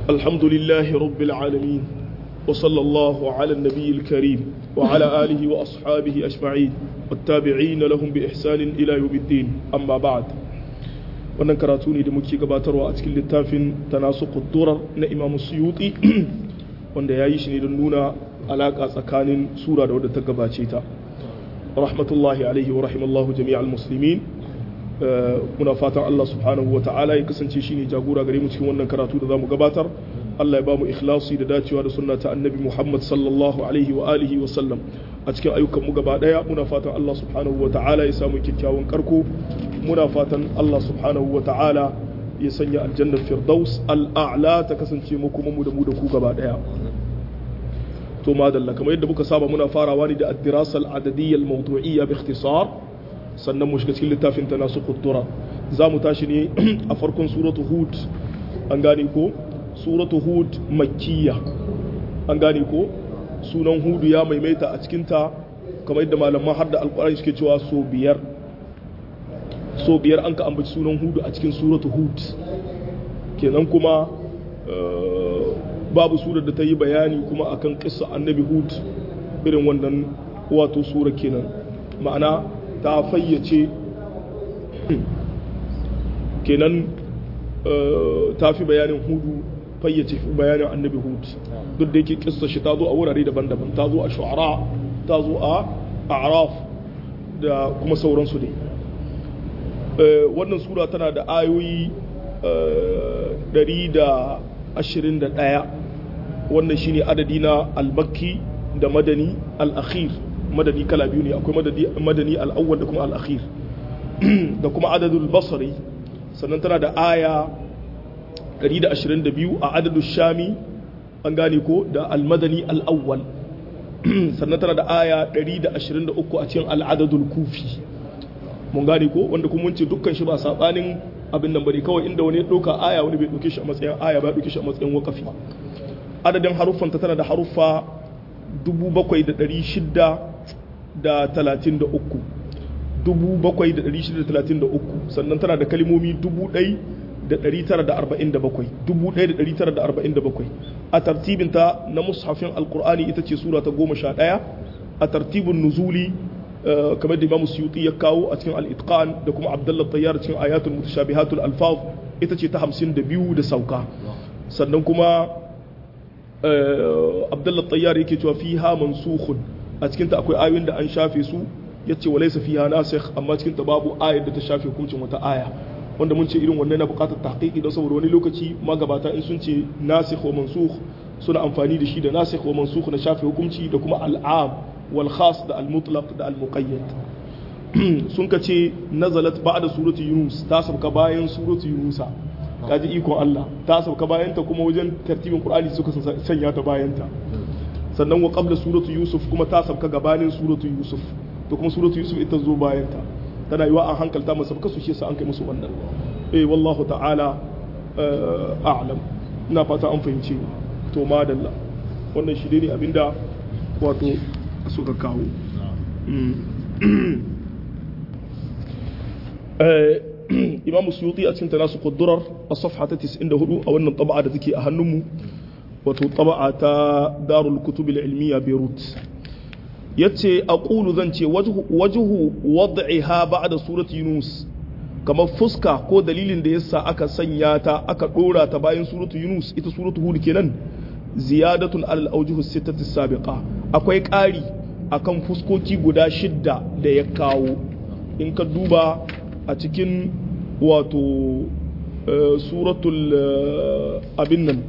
الحمد لله رب العالمين وصلى الله على النبي الكريم وعلى آله وأصحابه أجمعين والتابعين لهم بإحسان إلى يوم الدين أما بعد wannan karatu ne da muke gabatarwa a cikin littafin tanasuqud durar na Imam Suyuti wanda yayi shi ne don nuna alaka tsakanin sura da wadda ta gabace ta rahmatullahi alaihi wa rahimallahu jami'al muslimin muna fatan Allah subhanahu wa ta'ala ya kasance shine jagora gare mu cikin wannan karatu da zamu gabatar Allah ya ba mu ikhlasi da dacewa da sunna ta annabi Muhammad sallallahu alaihi wa alihi wa sallam a cikin ayyukan mu gaba daya muna fatan Allah subhanahu wa ta'ala ya samu kyakkyawan karko muna fatan Allah subhanahu wa ta'ala ya sanya aljannar firdaus al'a'la ta kasance mu kuma mu da mu da ku gaba daya to madalla kamar yadda muka saba muna farawa ne da ad-dirasa al-adadiyya al-mawdu'iyya bi ikhtisar sannan mu shiga cikin littafin ta nasu kuddura za mu tashi ne a farkon suratu hud an gane ko suratu hud makkiya an gane ko sunan hudu ya maimaita a cikinta kamar yadda malaman har da alkurani suke cewa so biyar so biyar an ka ambaci sunan hudu a cikin suratu hud kenan kuma babu surar da ta yi bayani kuma akan kissa annabi hud irin wannan wato sura kenan ma'ana ta fayyace kenan ta fi bayanin hudu fayyace bayanin annabi hud duk da yake kissa shi ta zo a wurare daban-daban ta zo a shu'ara ta zo a araf da kuma sauransu dai wannan sura tana da ayoyi 121 wannan shine adadi na al-makki da madani al-akhir madani kala biyu ne akwai madani al'awwal da kuma al'akhir da kuma adadul basari sannan tana da aya 122 a adadul shami an gane ko da al-madani al'awwal sannan tana da aya 123 a cikin al'adadul kufi mun gane ko wanda kuma mun ce dukkan shi ba sabanin abin nan bane kawai inda wani ya ɗauka aya wani bai ɗauke shi a matsayin aya ba ɗauke shi a matsayin wakafi adadin haruffanta tana da haruffa 7600 da talatin da uku dubu bakwai da ɗari shida da talatin da uku sannan tana da kalmomi dubu ɗai da ɗari tara da arba'in da bakwai dubu ɗai da ɗari tara da arba'in da bakwai a tartibinta na mushafin alkur'ani ita ce sura ta goma sha ɗaya a tartibin nuzuli kamar da imamu suyuti ya kawo a cikin al-itqan da kuma abdullah tayyar cikin ayatul mutashabihatul alfaz ita ce ta hamsin da biyu da sauka sannan kuma abdullah tayyar yake cewa fiha mansukhun a cikinta akwai ayoyin da an shafe su ya ce walaisa fiha nasikh amma cikinta babu ayar da ta shafe hukuncin wata aya wanda mun ce irin wannan na bukatar tahqiqi don saboda wani lokaci magabata in sun ce nasikh wa mansukh suna amfani da shi da nasikh wa mansukh na shafe hukunci da kuma al'am wal khas da al mutlaq da al muqayyad sun ka ce nazalat ba'da surati yunus ta sabka bayan surati yunusa kaji ikon Allah ta sabka bayan ta kuma wajen tartibin qur'ani suka sanya ta bayan ta sannan wa qabla suratu yusuf kuma ta sabka gabanin suratu yusuf to kuma suratu yusuf ita zo bayan ta tana yiwa an hankalta masa sabka su shi sa an kai musu wannan eh wallahu ta'ala a'lam ina fata an fahimce to madalla wannan shi ne abinda wato suka kawo imam suyuti a cikin tanasu kudurar a safha ta 94 a wannan taba'a da take a hannunmu wato taba'a ta darul kutub ilmiya beirut yace aqulu zan ce wajhu wad'iha ba'da surati yunus kamar fuska ko dalilin da yasa aka sanya ta aka dora ta bayan suratu yunus ita suratu hud kenan ziyadatun alal awjuhu sittati sabiqa akwai ƙari akan fuskoki guda shidda da ya kawo in ka duba a cikin wato suratul abin nan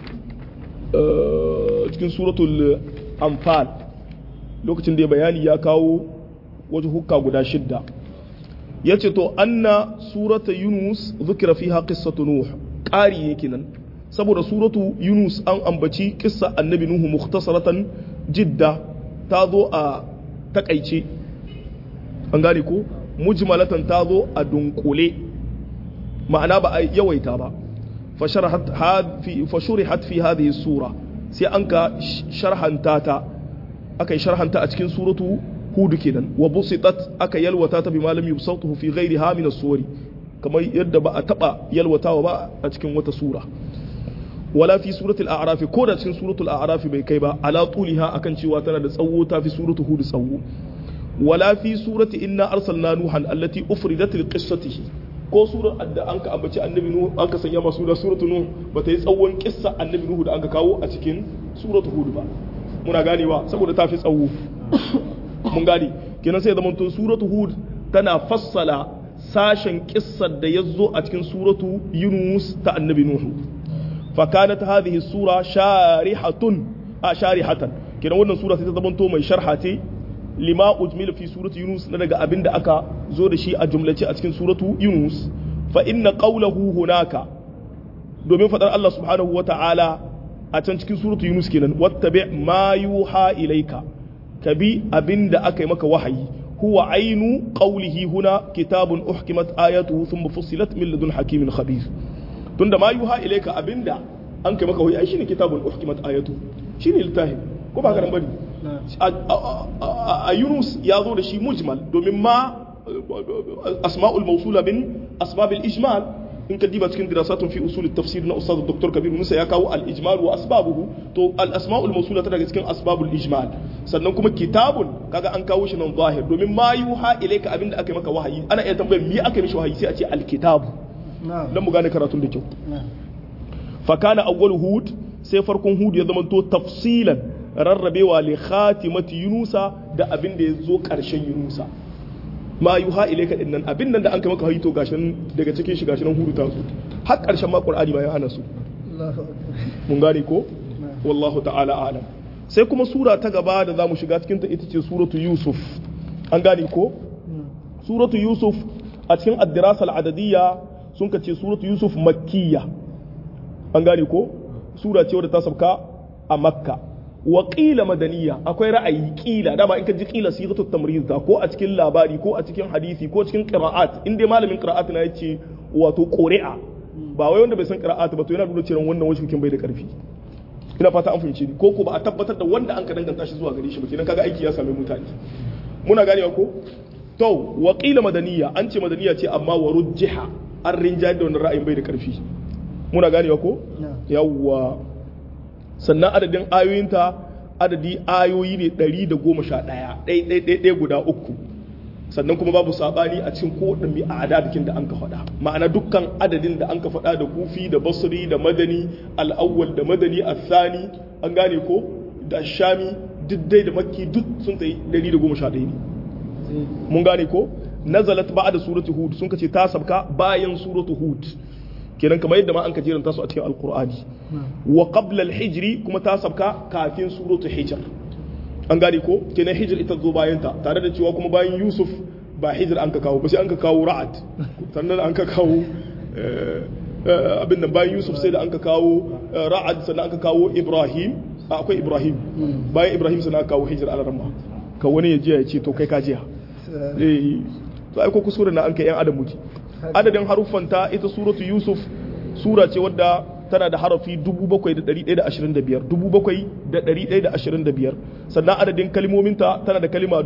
cikin suratul anfal lokacin da ya bayani ya kawo wajen hukka guda shidda ya ce to anna surata yunus zukira fiha qissatu nuh ƙari yake nan saboda suratu yunus an ambaci kissa annabi nuhu mukhtasaratan jidda ta zo a takaice an gane ko mujmalatan ta zo a dunkule ma'ana ba a yawaita ba fashurihat fi hadhihi sura sai an ka sharhanta ta aka yi sharhanta a cikin suratu hudu kenan wa busitat aka yalwata ta bi malami yusawtuhu fi ghairiha min as-suwari kamar yadda ba a taba yalwatawa ba a cikin wata sura wala fi suratul a'raf ko da cikin suratul a'raf bai kai ba ala tuliha akan cewa tana da tsawo ta fi suratul hud tsawo wala fi surati inna arsalna nuhan allati ufridat li qissatihi ko surar da an ka ambaci annabi nuhu an ka sanya masu da suratul nuh ba ta yi tsawon kissa annabi nuhu da an ka kawo a cikin suratul hud ba muna ganewa saboda ta fi tsawo mun gane kenan sai zaman to suratul hud tana fassala sashen kissar da ya zo a cikin suratu yunus ta annabi nuhu fakanat hadhihi sura sharihatun a sharihatan kenan wannan sura sai ta zamanto mai sharha ce lima ujmila fi suratu yunus na daga abin da aka zo da shi a jumlace a cikin suratu yunus fa inna qawlahu hunaka domin fadar Allah subhanahu wa ta'ala a can cikin suratu yunus kenan wattabi ma yuha ilayka kabi abin da aka yi maka wahayi هو عين قوله هنا كتاب أحكمت آياته ثم فصلت من لدن حكيم خبير تند ما يوحى إليك أبندا أنك مكا هو شيني كتاب أحكمت آياته شيني التاهم ko ba karan bane a Yunus ya zo da shi mujmal domin ma asma'ul mawsula min asbabil ijmal in ka diba cikin dirasatun fi usul tafsir na ustad dr kabir musa ya kawo al ijmal wa asbabuhu to al asma'ul mawsula ta daga cikin asbabul ijmal sannan kuma kitabun kaga an kawo shi nan zahir domin ma yuha ilayka abinda aka yi maka wahayi ana iya tambayar me aka yi mishi wahayi sai a ce al kitabu dan mu gane karatun da kyau fa kana awwal hud sai farkon hud ya zama to tafsilan rarrabewa li khatimati yunusa da abinda ya zo karshen yunusa ma yuha ilayka din nan abin nan da an kai maka hayito gashin daga cikin shi gashin hudu ta su har karshen ma qur'ani ma ya hana su mun gane ko wallahu ta'ala alam sai kuma sura ta gaba da zamu shiga cikin ta ita ce suratu yusuf an gane ko suratu yusuf a cikin ad-dirasa al-adadiyya sun ka ce suratu yusuf makkiya an gane ko sura ce wadda ta sabka a makka wa ƙila madaniya akwai ra'ayi ƙila dama in ka ji ƙila sigatu tamriz da ko a cikin labari ko a cikin hadisi ko cikin qira'at in dai malamin qira'at na yace wato quri'a ba wai wanda bai san qira'at ba to yana nuna cewa wannan wajen bai da karfi ina fata an fahimci ni ko ko ba a tabbatar da wanda an ka danganta shi zuwa gare shi ba kenan kaga aiki ya same mutane muna ganewa ko to wa ƙila madaniya an ce madaniya ce amma wa rujjiha an rinjaye da wannan ra'ayin bai da karfi muna ganewa ko yawwa sannan adadin ayoyinta adadi ayoyi ne 111 ɗai guda uku sannan kuma babu saɓani a cikin kowaɗin a adadikin da an ka faɗa ma'ana dukkan adadin da an ka faɗa da kufi da basri da madani al'awwal da madani athani an gane ko da shami diddai da makki duk sun tsaye 111 ne mun gane ko nazalat ba da suratu hud sun kace ta sabka bayan suratu hud kenan kamar yadda ma an ka jeranta su a cikin alkur'ani wa qabla al-hijri kuma ta sabka kafin suratul hijr an gane ko kenan hijr ita zo bayan ta tare da cewa kuma bayan yusuf ba hijr an ka kawo ba sai an ka kawo ra'ad sannan an ka kawo abin nan bayan yusuf sai da an ka kawo ra'ad sannan an ka kawo ibrahim akwai ibrahim bayan ibrahim sannan aka kawo hijr al-ramma ka wani ya je ya ce to kai ka jiya eh to ai ko kusura na an kai yan adam muke adadin haruffanta ita suratu yusuf sura ce wadda tana da harafi 7,125 7,125 sannan adadin kalimominta tana da kalima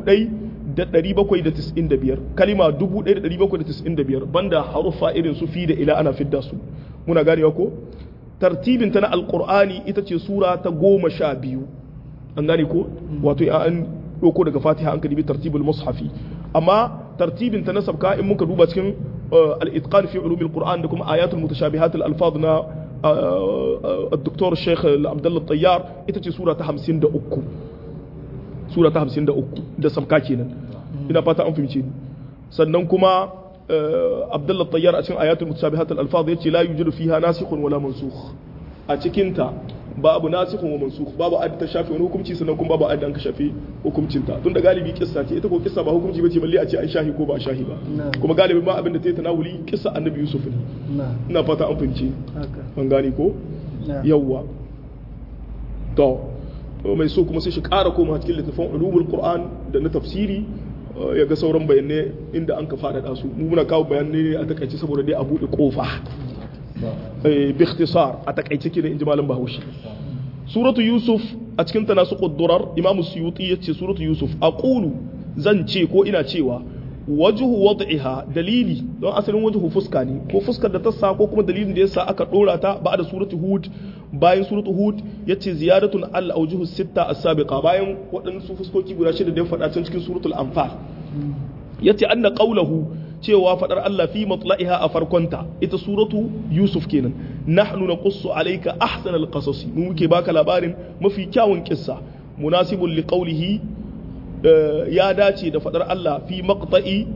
1,795 kalima 1,795 banda haruffa irin su fi da ila ana fidda su muna ganewa ko tartibinta na alkur'ani ita ce sura ta goma sha biyu an gane ko wato an ɗauko daga fatiha an kadibi tartibul mushafi amma tartibin ta nasabka in muka duba cikin al-itqan fi ulum al-Qur'an da kuma ayatul mutashabihat al-alfaz na الدكتور الشيخ عبد الله الطيار ita ce sura ta 53 sura ta 53 da sabka kenan ina fata an fahimce ni sannan kuma Abdullah Tayyar a cikin ayatul mutashabihat al-alfaz yace la yujidu fiha nasikhun wala mansukh a cikin ta babu nasikhun wa mansukh babu adda ta shafi wani hukunci sannan kuma babu adda an ka shafi hukuncin ta tunda galibi kissa ce ita ko kissa ba hukunci bace balle a ce an shahi ko ba a shahi ba kuma galibi ma abin da ta yi tanawuli kissa annabi Yusuf ne ina fata an fahimce an gane ko yawwa to mai so kuma sai shi ƙara koma cikin littafin ulumul qur'an da na tafsiri ya ga sauran bayanai inda an ka faɗaɗa su mu muna kawo bayanai a takaice saboda dai a buɗe ƙofa bi ikhtisar a takaice kenan inji malam bahaushe suratu yusuf a cikin ta nasu quddurar imamu suyuti yace suratu yusuf aqulu zan ce ko ina cewa wajhu wad'iha dalili don asalin wajhu fuska ne ko fuskar da ta sa ko kuma dalilin da yasa aka dora ta ba da suratu hud bayan suratu hud yace ziyadatun al awjuhu sitta as-sabiqa bayan waɗansu fuskoki guda shida da ya faɗa can cikin suratul anfal yace anna qawluhu cewa fadar Allah fi matla'iha a farkonta ita suratu Yusuf kenan nahnu naqussu alayka ahsanal qasasi mu muke baka labarin mafi kyawun kissa munasibun li qawlihi ya dace da fadar Allah fi maqta'i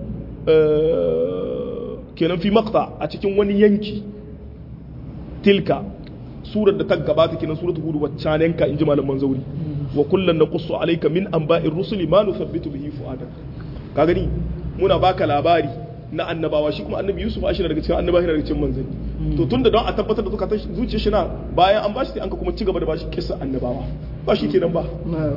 kenan fi maqta a cikin wani yanki tilka surar da ta gabata kenan suratu hud waccanenka inji malaman zauri wa kullun naqussu alayka min anba'ir rusuli ma nuthabbitu bihi fu'adak ka gani muna baka labari na annabawa shi kuma annabi yusuf a shi daga cikin annabawa daga cikin manzanni to tunda don a tabbatar da zukatan zuciyar shi na bayan an bashi sai an ka kuma ci gaba da bashi kissa annabawa ba shi kenan ba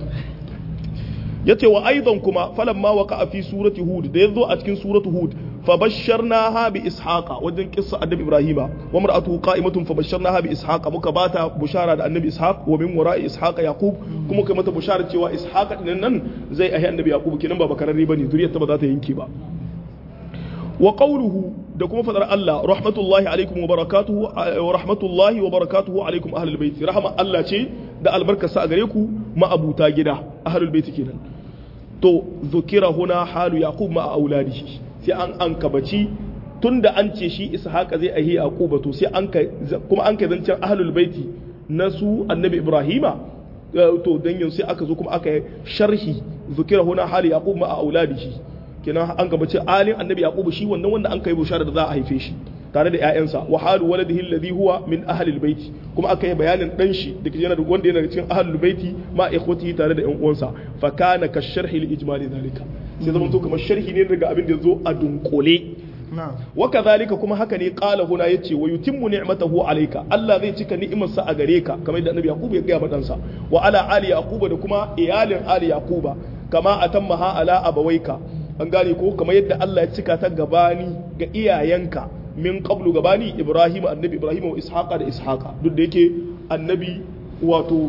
yace wa aidan kuma falamma waqa fi surati hud da yazo a cikin suratu hud fabasharnaha bi ishaqa wajen kissa annabi ibrahima wa mar'atuhu qa'imatun fabasharnaha bi ishaqa muka bata bushara da annabi ishaq wa min wara'i ishaqa yaqub kuma kai mata bushara cewa ishaqa din nan zai ahi annabi yaqub kenan ba bakararre bane zuriyar ta ba za ta yanke ba wa qawluhu da kuma fadar Allah rahmatullahi alaikum wa barakatuhu wa rahmatullahi wa barakatuhu alaikum ahlul bait rahama Allah ce da albarkarsa a gare ku ma'abuta gida ahlul bait kenan to zukira huna halu yaqub ma auladihi sai an an kabaci tunda an ce shi ishaqa zai ahi yaquba to sai an kuma an kai zancen ahlul baiti na su annabi ibrahima to dan yanzu sai aka zo kuma aka sharhi zukira huna halu yaqub ma auladihi kenan an gabace alin annabi yaqubu shi wannan wanda an kai bushara da za a haife shi tare da ƴaƴansa wa halu waladihi alladhi huwa min ahli albayti kuma aka yi bayanin dan shi da yana da wanda yana cikin ahli albayti ma ikhwatihi tare da ƴan uwansa fa kana ka sharhi li ijmali zalika sai zama to kamar sharhi ne daga abin da yazo a dunkule wa kadhalika kuma haka ne qala huna yace wa yutimmu ni'matahu alayka Allah zai cika ni'imarsa a gare ka kamar yadda annabi yaqubu ya ga madansa wa ala ali yaquba da kuma iyalin ali yaquba kama atammaha ala abawaika an gane ko kamar yadda Allah ya cika ta gabani ga iyayenka min qablu gabani Ibrahim annabi Ibrahim wa Ishaqa da Ishaqa duk da yake annabi wato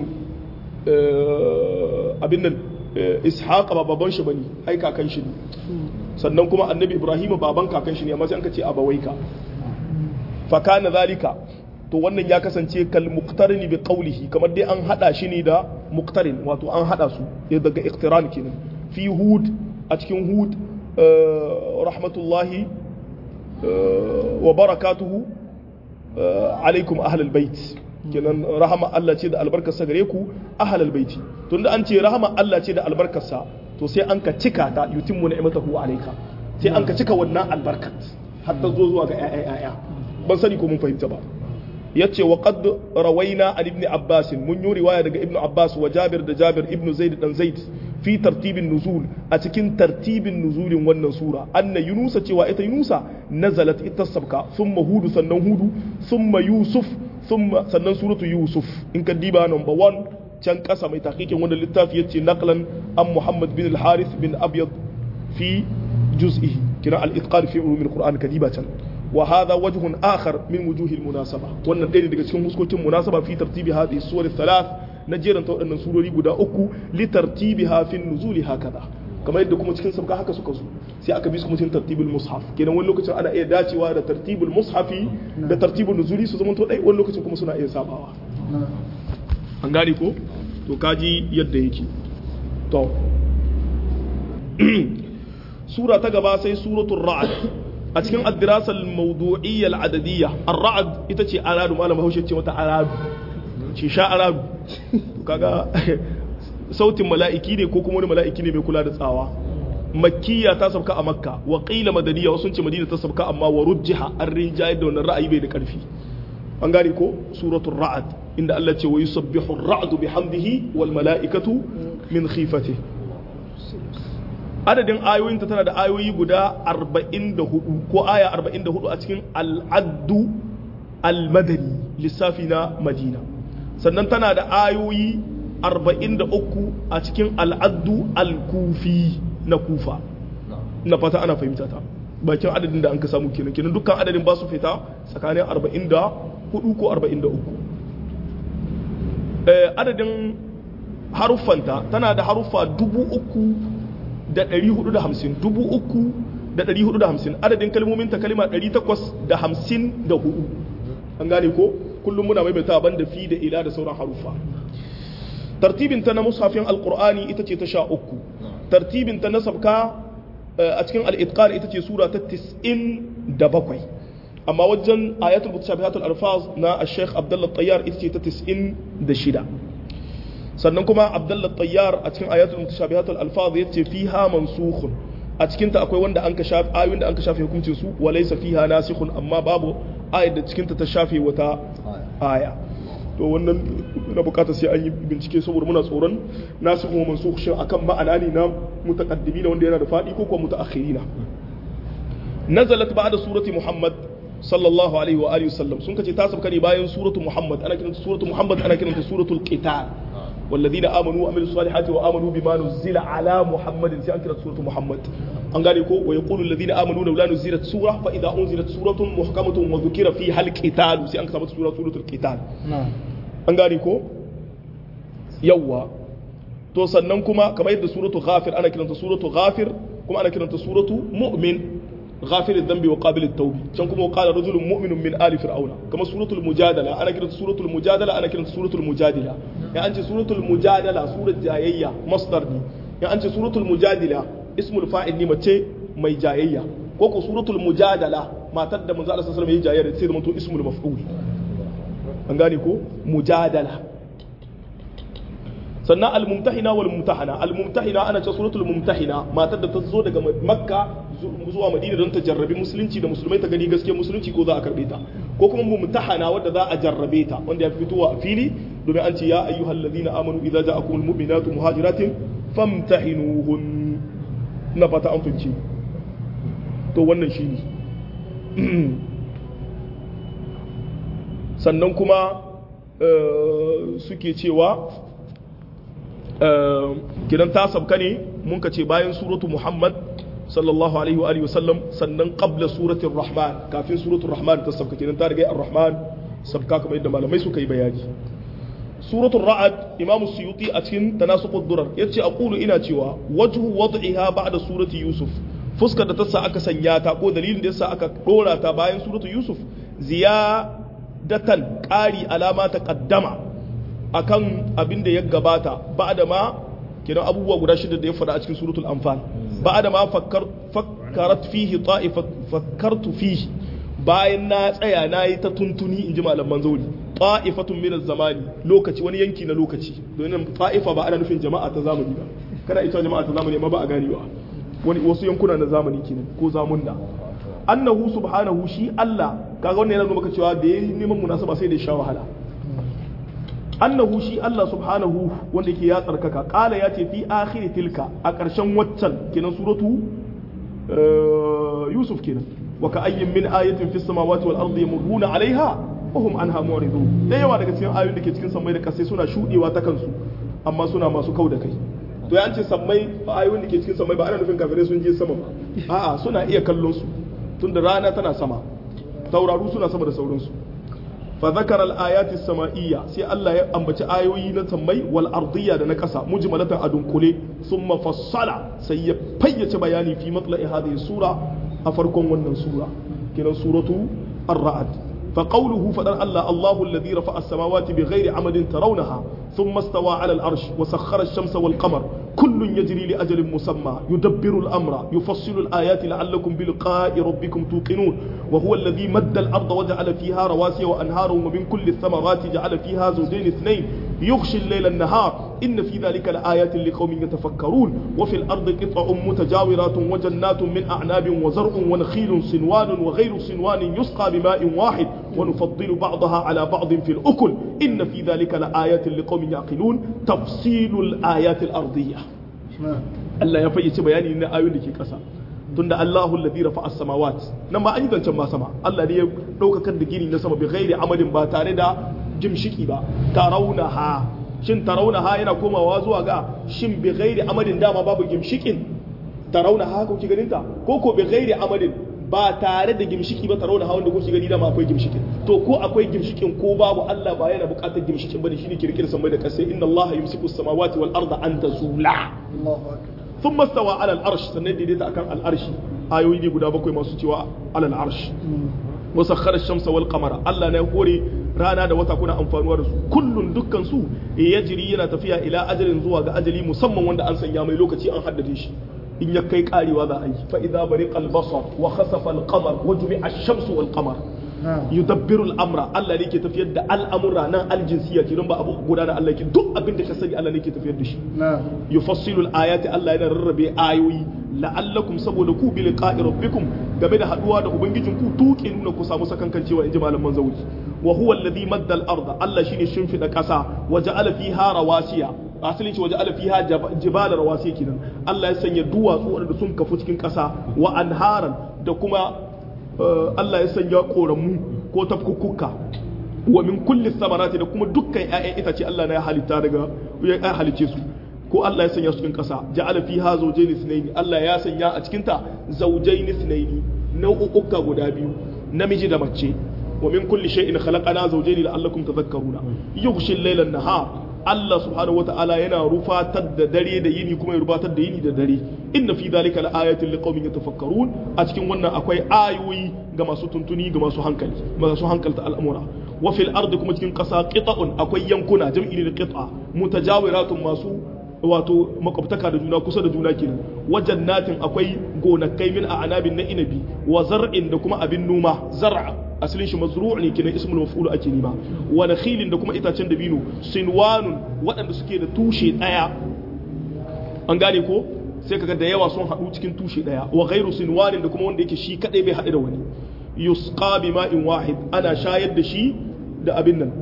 abin nan Ishaqa ba baban shi bane ai kakan shi ne sannan kuma annabi Ibrahim baban kakan shi ne amma sai an ka ce abawaika fa kana zalika to wannan ya kasance kal muqtarini bi qawlihi kamar dai an hada shi ne da muqtarin wato an hada su daga iqtiran kenan fi hud a cikin hud rahmatullahi wa barakatuhu alaikum ahlal bait kenan rahama Allah ce da albarkarsa gare ku ahlal baiti tunda an ce rahama Allah ce da albarkarsa to sai an ka cika ta yutimmu ni'matahu alayka sai an ka cika wannan albarkat har ta zo zuwa ga ƴaƴa ban sani ko mun fahimta ba yace wa qad rawaina an ibn abbas mun yi riwaya daga ibn abbas wa jabir da jabir ibn zaid dan zaid fi tartibin nuzul a cikin tartibin nuzulin wannan sura anna yunusa cewa ita yunusa nazalat ita sabka thumma hudu sannan hudu thumma yusuf thumma sannan suratu yusuf in ka diba number 1 can kasa mai tahqiqin wannan littafi yace naqlan an muhammad bin al-harith bin abyad fi juz'ihi kira al-itqan fi ulum al-quran kadiba can wa hadha wajhun akhar min wujuhi al-munasaba wannan ɗaya daga cikin huskokin munasaba fi tartibi hadhihi suwar thalath na jeranta waɗannan surori guda uku li tartibiha fi nuzuli hakaza kamar yadda kuma cikin sabka haka suka zo sai aka bi su kuma cikin tartibul mushaf kenan wani lokacin ana iya dacewa da tartibul mushafi da tartibul nuzuli su zamanto ɗai wani lokacin kuma suna iya sabawa an gane ko to kaji yadda yake to sura ta gaba sai suratul ra'd a cikin ad-dirasa al-mawdu'iyya al-adadiyya ar-ra'd ita ce aradu malama haushe ce mata aradu ce sha aradu kaga sautin mala'iki ne ko kuma wani mala'iki ne mai kula da tsawa makkiya ta sabka a makka wa qila madaniya wasu ce madina ta sabka amma wa rujjiha an rinjayar da wannan ra'ayi bai da karfi an gane ko suratul ra'd inda Allah ce wa yusabbihu ar-ra'du bihamdihi wal mala'ikatu min khifatihi adadin ayoyinta tana da ayoyi guda 44 ko aya 44 a cikin al'addu al-madani lissafi na madina sannan tana da ayoyi 43 a cikin al'addu al-kufi na kufa na fata ana fahimta ta bakin adadin da an ka samu kenan kenan dukkan adadin ba su fita tsakanin 44 ko 43 adadin haruffanta tana da haruffa dubu uku da ɗari hudu da hamsin dubu uku da ɗari hudu da hamsin adadin kalmomin ta kalima ɗari takwas da hamsin da hudu an gane ko kullum muna maimaita ban da fi da ila da sauran harufa tartibin ta na mushafin alqur'ani ita ce ta sha uku tartibin ta na sabka a cikin al-itqan ita ce sura ta 97 amma wajen ayatul mutashabihatul alfaz na al-sheikh abdullah tayyar ita ce ta 96 sannan kuma abdullah tayyar a cikin ayatul mutashabihatul alfaz yace fiha mansukhun a cikin ta akwai wanda an ka shafe ayoyin da an ka shafe hukuncin su wa laysa fiha nasikhun amma babu ayat da cikin ta ta shafe wata aya to wannan na bukata sai an yi bincike saboda muna tsoron nasu kuma mansukh shin akan ma'ana ne na mutaqaddimina wanda yana da fadi ko kuma mutaakhirina nazalat ba'da surati muhammad sallallahu alaihi wa alihi wasallam sun kace ta sabka ne bayan suratu muhammad ana kiranta suratu muhammad ana kiranta suratul qital والذين امنوا وعملوا الصالحات وامنوا بما نزل على محمد سي انكرت سوره محمد an gane ko wa yaqulu alladhina amanu law nuzilat sura fa idha unzilat suratun muhkamatun wa dhukira fiha alqital sai an kasa sura suratul qital an gane ko yawa to sannan kuma kamar yadda suratu ghafir ana kiranta suratu ghafir kuma ana kiranta suratu mu'min غافر الذنب وقابل التوب كان كما قال رجل مؤمن من آل فرعون كما سورة المجادلة أنا كنت سورة المجادلة أنا كنت سورة المجادلة يعني أنت سورة المجادلة سورة جايية مصدر دي يعني أنت سورة المجادلة اسم الفاعل دي متى مي جايية كوكو سورة المجادلة ما تد من زال سلام هي جايية تصير من اسم المفعول an gane ko mujadala sannan al-mumtahina wal mumtahana al-mumtahina ana ce suratul mumtahina matar da ta zo daga makka zuwa madina don ta jarrabi musulunci da musulmai ta gani gaskiya musulunci ko za a karbe ta ko kuma mumtahana wadda za a jarrabe ta wanda ya fi fitowa a fili domin an ce ya ayyuhal ladina amanu idza ja'akumul mu'minatu muhajiratin famtahinuhun na fata an fince to wannan shine sannan kuma suke cewa gidan ta sabka ne mun ka ce bayan suratu muhammad sallallahu alaihi wa alihi wasallam sannan qabla suratul rahman kafin suratul rahman ta sabka kenan ta riga ar-rahman sabka kamar yadda malamai suka yi bayani suratul ra'ad imam suyuti a cikin tanasuqud durar yace aqulu ina cewa wajhu wad'iha ba'da surati yusuf fuskar da ta sa aka sanya ta ko dalilin da yasa aka dora ta bayan suratul yusuf ziyadatan qari alama ta qaddama akan abin da ya gabata ba da ma kiran abubuwa guda shida da ya faɗa a cikin suratul anfal ba da ma fakkarat fihi ta'ifat fakkartu fihi bayan na tsaya na yi ta tuntuni in ji malaman zauri ta'ifatun min zamani lokaci wani yanki na lokaci domin ta'ifa ba ana nufin jama'a ta zamani ba kana ita jama'a ta zamani amma ba a gani ba wani wasu yankuna na zamani kenan ko zamunna annahu subhanahu shi Allah kaga wannan yana nuna maka cewa da yayin neman munasaba sai da ya sha wahala annahu shi Allah subhanahu wanda yake ya tsarkaka kala ya ce fi akhiri tilka a ƙarshen waccan kenan suratu Yusuf kenan wa ka ayyin min ayatin fis samawati wal ardi yamurruna alaiha wa hum anha mu'ridun da yawa daga cikin ayoyin da ke cikin sammai da kasai suna shudewa ta kansu amma suna masu kau da kai to ya ce sammai ayoyin da ke cikin sammai ba ana nufin kafirai sun je sama ba a'a suna iya kallon su tunda rana tana sama tauraru suna sama da sauransu فذكر الآيات السمائية سي الله أنبت آيوي نتمي والأرضية دنكسا مجملة أدنكولي ثم فصل سي بيت بياني في مطلع هذه السورة أفركم ونن سورة كنا سورة الرعد فقوله فدر الله الله الذي رفع السماوات بغير عمد ترونها ثم استوى على العرش وسخر الشمس والقمر كل يجري لأجل مسمى يدبر الأمر يفصل الآيات لعلكم بلقاء ربكم توقنون وهو الذي مد الأرض وجعل فيها رواسي وأنهارا ومن كل الثمرات جعل فيها زوجين اثنين يغشي الليل النهار إن في ذلك لآيات لقوم يتفكرون وفي الأرض قطع متجاورات وجنات من أعناب وزرع ونخيل صنوان وغير صنوان يسقى بماء واحد ونفضل بعضها على بعض في الأكل إن في ذلك لآيات لقوم يعقلون تفصيل الآيات الأرضية الله يفيش بياني إن آيات لكي كسا tunda Allahu alladhi rafa'a as-samawat nan ma an yi zancen ma sama Allah ne ya daukakar da gini na sama bi ghairi amadin ba tare da jimshiki ba tarawunaha shin tarawunaha yana komawa zuwa ga shin bi ghairi amadin dama babu gimshikin tarawunaha ko ki ganin ta ko ko bi ghairi amadin ba tare da gimshiki ba tarawunaha wanda ko ki gani dama akwai gimshikin to ko akwai gimshikin ko babu Allah ba yana buƙatar gimshikin bane shine kirkir samai da kasai inna Allah yumsiku as-samawati wal arda an tazula Allahu akbar ثم استوى على العرش سنن ديديتا akan al'arshi ayoyi ne guda bakwai masu cewa alal arsh wa sakhara shamsa wal qamara Allah ne hore rana da wata kuna amfanuwa da su kullun dukkan su yajri yana tafiya ila ajalin zuwa ga ajali musamman wanda an sanya mai lokaci an haddade shi in ya kai karewa za a yi fa idza bariqa al basar wa khasafa al qamar wa jumi'a ash-shamsu wal qamar yudabbiru al-amra Allah ne ke tafiyar da al'amura nan aljinsiya ke don ba abu guda da Allah ke duk abin da ka sani Allah ne ke tafiyar da shi yufassilu al-ayati Allah yana rarrabe ayoyi la'allakum saboda ku bi liqa'i rabbikum game da haduwa da ubangijin ku tuke nuna ku samu sakankancewa inji malaman zawji wa huwa alladhi madda al-arda Allah shine shimfida kasa wa ja'ala fiha rawasiya asalin ce waje ala fiha jibala rawasiya kenan Allah ya sanya duwatsu wanda sun kafu cikin kasa wa anharan da kuma Allah ya sanya koramu ko tafkukuka wa min kulli samarati da kuma dukkan ƴaƴan itace Allah na ya halitta daga ya halice su ko Allah ya sanya su cikin ƙasa ja'ala fiha zawjayn ithnayn Allah ya sanya a cikin ta zawjayn ithnayn nau'uka guda biyu namiji da mace wa min kulli shay'in khalaqana zawjayn la'allakum tadhakkaruna yughshi al-layla an-nahar Allah subhanahu wata'ala yana rufatar da dare da yini kuma ya rubatar da yini da dare inna fi dhalika laayatin liqaumin yatafakkarun a cikin wannan akwai ayoyi ga masu tuntuni ga masu hankali masu hankalta al'amura wa fil ardi kuma cikin kasa qita'un akwai yankuna jam'i da qit'a mutajawiratun masu wato makwabtaka da juna kusa da juna kenan wajen natin akwai gonakai min a anabin na inabi wa zar'in da kuma abin noma zar'a asalin shi mazru' ne kenan ismul maf'ul ake nima wa nakhilin da kuma itacen dabino sinwanun waɗanda suke da tushe ɗaya an gane ko sai kaga da yawa sun haɗu cikin tushe ɗaya wa ghairu sinwanin da kuma wanda yake shi kadai bai haɗu da wani yusqa bi ma'in wahid ana shayar da shi da abin nan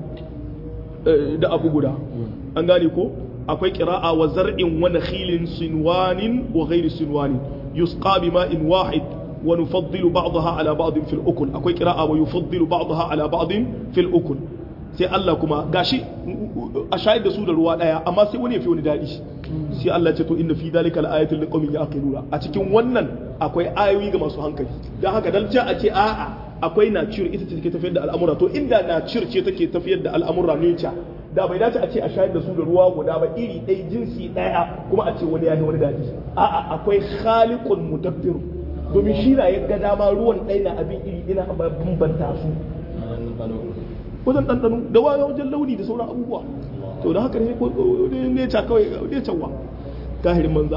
da abu guda an gane ko akwai qira'a wa zar'in wa nakhilin sinwanin wa ghairi sinwanin yusqa bi ma'in wahid wa nufaddilu ba'daha ala ba'din fil ukul akwai qira'a wa yufaddilu ba'daha ala ba'din fil ukul sai Allah kuma gashi a shayar da su da ruwa daya amma sai wani ya fi wani daɗi sai Allah ce to inna fi dalika al-ayatin liqaumin yaqiluna a cikin wannan akwai ayoyi ga masu hankali dan haka dan a ce a'a akwai nature ita ce take tafiyar da al'amura to inda nature ce take tafiyar da al'amura nature da bai dace a ce a shayar da su da ruwa guda ba iri ɗaya jinsi ɗaya kuma a ce wani ya wani daɗi a'a akwai khaliqun mudabbir domin shi na ya ga dama ruwan ɗaya na abin iri ina bambanta su wajen ɗanɗano da waya wajen launi da sauran abubuwa to da haka ne ko ne ca kawai ne canwa tahirin manza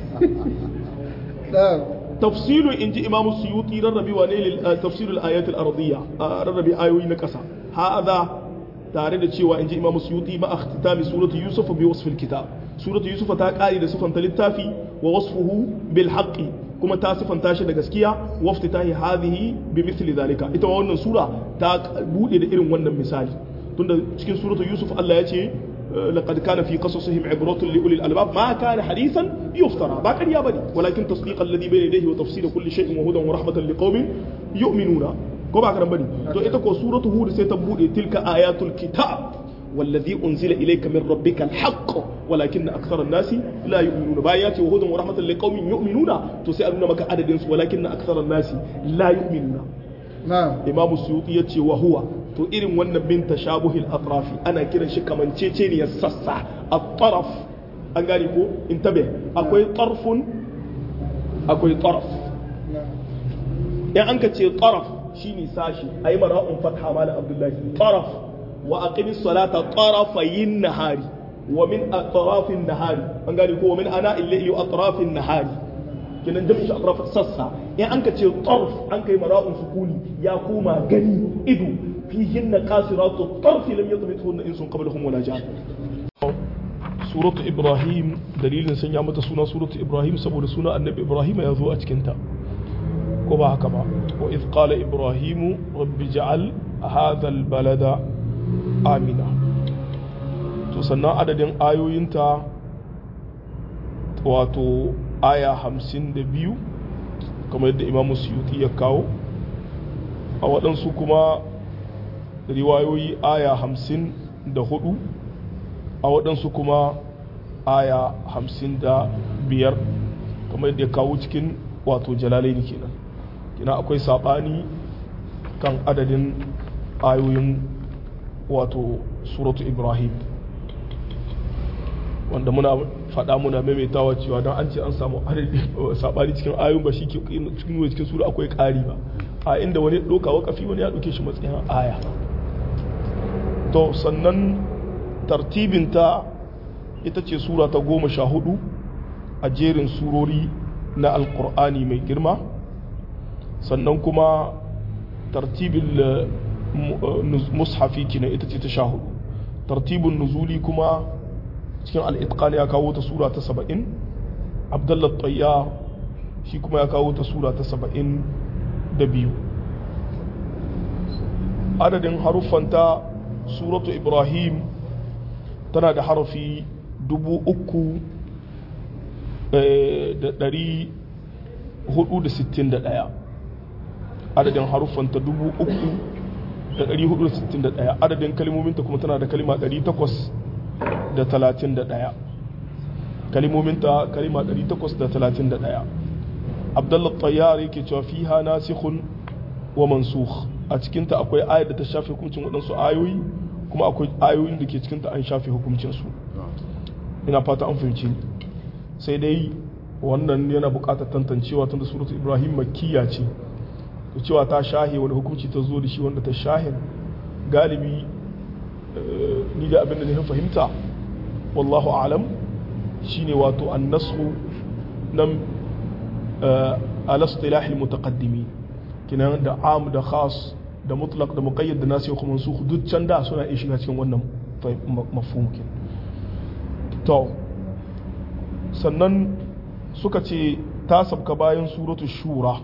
tafsiru in ji imamu suyuti rarrabi wa ne tafsirul ayatul ardiyya rarrabi ayoyi na ƙasa ha'adha tare da cewa in ji imamu suyuti ma akhtitami suratu yusuf bi wasfil kitab suratu yusuf ta kare da sifanta littafi wa wasfuhu bil haqqi kuma ta sifanta shi da gaskiya wafti ta yi hadhihi bi mithli zalika ita wannan sura ta bude da irin wannan misali tunda cikin suratul yusuf Allah ya ce laqad kana fi qasasihim ibratun li ulil albab ma kana hadithan yuftara ba kariya bane walakin tasdiq alladhi bayna yadayhi wa tafsir kulli shay'in wa hudan wa rahmatan liqaumin yu'minuna ko ba karan bane to ita ko suratul hud sai ta bude tilka ayatul kitab والذي أنزل إليك من ربك الحق ولكن أكثر الناس لا يؤمنون بايات وهدى ورحمة لقوم يؤمنون تسألون مك عدد ولكن أكثر الناس لا يؤمنون نعم إمام السيوطي يتي وهو to irin wannan bin tashabuhil atrafi ana kiran shi kamanceceniyar sassa a taraf an gane ko in tabe akwai tarfun akwai taraf in an ka ce taraf shine sashi ayi mara'un fatha mala abdullahi taraf wa aqimi salata tarafayin nahari wa min atrafin nahari an gane ko wa min ana illahi atrafin nahari kenan jami'in shi atraf sassa in an ka ce tarf an kai mara'un sukuni ya koma gani ido fihin na kasiratu tarfi lam yatmithunna insun qablahum wala jan suratu ibrahim dalilin sanya mata suna suratu ibrahim saboda suna annabi ibrahim ya zo a cikin ta ko ba haka ba wa idh qala ibrahim rabbi ja'al hadha albalada amina to sannan adadin ayoyinta wato aya hamsin da biyu kamar yadda imamu suyuti ya kawo a waɗansu kuma riwayoyi aya hamsin da hudu a waɗansu kuma aya hamsin da biyar kamar yadda ya kawo cikin wato jalalaini kenan kina akwai saɓani kan adadin ayoyin wato suratu ibrahim wanda muna faɗa muna maimaitawa cewa don an ce an samu saɓani cikin ayoyin ba shi cikin cikin sura akwai ƙari ba a inda wani ɗauka wakafi wani ya ɗauke shi matsayin aya to sannan tartibinta ita ce sura ta goma sha hudu a jerin surori na alkur'ani mai girma sannan kuma tartibin mushafi kina ita ce ta sha hudu tartibin nuzuli kuma cikin al'itqan ya kawo ta sura ta saba'in abdullah tsayya shi kuma ya kawo ta sura ta saba'in da biyu adadin haruffanta suratu ibrahim tana da harafi dubu uku da dari hudu da sittin da daya adadin haruffanta dubu uku da dari hudu da sittin da daya adadin kalimominta kuma tana da kalima dari takwas da talatin da daya kalimominta kalima dari takwas da talatin da daya abdullah tayyar yake cewa fiha nasikhun wa mansukh a cikinta akwai ayar da ta shafe hukuncin waɗansu ayoyi kuma akwai ayoyin da ke cikinta an shafe hukuncinsu ina fata an fahimci sai dai wannan yana buƙatar tantancewa tun da suratu ibrahim makkiya ce to cewa ta shahe wani hukunci ta zo da shi wanda ta shahe galibi ni da abin da na fahimta wallahu alam shine wato annasu nan al-istilah al-mutaqaddimin kinan da am da khas da mutlaq da muqayyad da nasikh kuma mansukh duk can da suna iya shiga cikin wannan mafhum kin to sannan suka ce ta sabka bayan suratu shura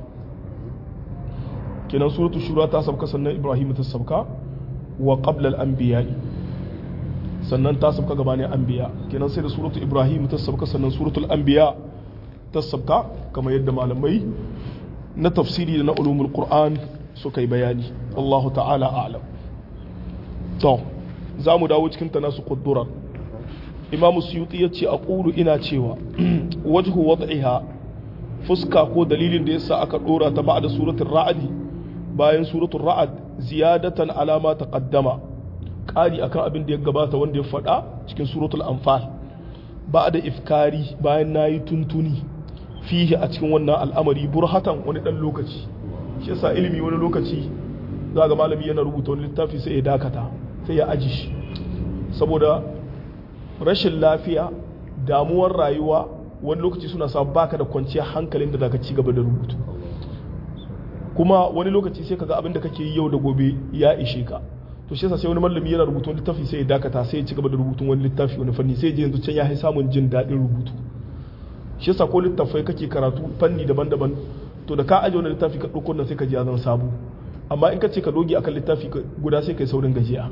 kinan suratu shura ta sabka sannan ibrahim ta sabka wa qabla al-anbiya sannan ta sabka gabanin anbiya kinan sai da suratu ibrahim ta sabka sannan suratul anbiya ta sabka kamar yadda malamai na tafsiri da na ulumul qur'an suka yi bayani wallahu ta'ala a'lam to za mu dawo cikin tanasu qudduran imam suyuti ya ce aqulu ina cewa wajhu wad'iha fuska ko dalilin da yasa aka dora ta ba'da suratul ra'd bayan suratul ra'd ziyadatan ala ma taqaddama ƙari akan abin da ya gabata wanda ya faɗa cikin suratul anfal ba'da ifkari bayan nayi tuntuni fihi a cikin wannan al'amari burhatan wani dan lokaci shi yasa ilimi wani lokaci za ga malami yana rubuta wani littafi sai ya dakata sai ya aji shi saboda rashin lafiya damuwar rayuwa wani lokaci suna sa baka da kwanciyar hankalin da zaka ci gaba da rubutu kuma wani lokaci sai kaga abin da kake yi yau da gobe ya ishe ka to shi yasa sai wani malami yana rubuta wani littafi sai ya dakata sai ya ci gaba da rubutun wani littafi wani fanni sai ya je yanzu can ya samun jin daɗin rubutu shi yasa ko littafai kake karatu fanni daban-daban to da ka aje wani littafi ka ɗauko nan sai ka ji ya zan sabu amma in ka ce ka doge akan littafi guda sai kai saurin gajiya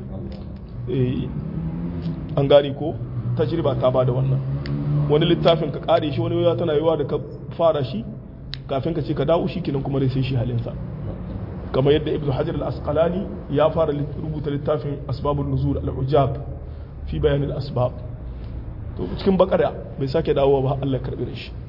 an gane ko tajriba ta bada wannan wani littafin ka kare shi wani ya tana yiwa da ka fara shi kafin ka ce ka dawo shi kinan kuma dai sai shi halinsa kamar yadda ibnu hajar al-asqalani ya fara rubuta littafin asbabun nuzul al-ujab fi bayan al-asbab to cikin bakara bai sake dawowa ba Allah karbi da shi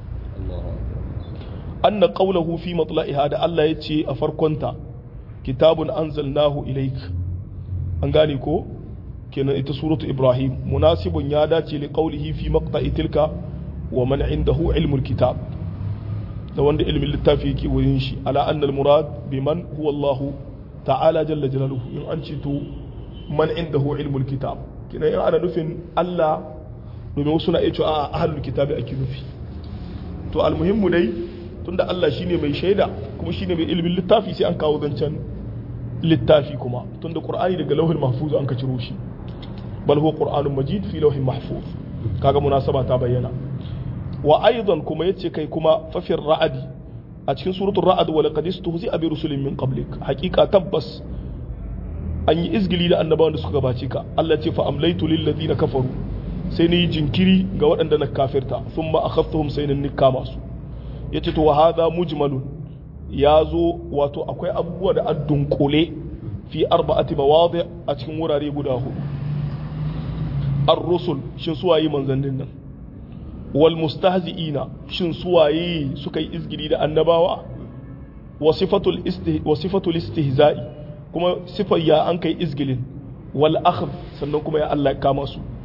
anna qawluhu fi matla'iha da Allah ya ce a farkonta kitabun anzalnahu ilaik an gane ko kenan ita suratu ibrahim munasibun ya dace li qawlihi fi maqta'i tilka wa man indahu ilmul kitab da wanda ilmin littafi yake wurin shi ala anna al murad biman huwa Allah ta'ala jalla jalaluhu in an ce to man indahu ilmul kitab kenan in ana nufin Allah domin wasu na iya cewa a ahlul kitabi ake nufi to almuhimmu dai tunda Allah shine mai shaida kuma shine mai ilimin littafi sai an kawo zancen littafi kuma tunda qur'ani daga lauhin mahfuz an ka ciro shi bal huwa qur'anun majid fi lauhin mahfuz kaga munasaba ta bayyana wa aidan kuma yace kai kuma fafir ra'adi a cikin suratul ra'ad wa laqad istuhzi'a bi rusulin min qablik haqiqa tabbas an yi izgili da annabawan da suka gabace ka Allah ce fa amlaitu lil ladina kafaru sai ni jinkiri ga waɗanda na kafirta thumma akhadhtuhum sai ni kama su yace to wa hadha mujmalun ya zo wato akwai abubuwa da addunkule fi arba'ati mawadi a cikin wurare guda hudu ar-rusul shin suwaye manzannin nan wal mustahzi'ina shin suwaye suka yi izgiri da annabawa wa sifatul istih wa sifatul istihza'i kuma sifar ya an kai izgilin wal akhd sannan kuma ya Allah kama su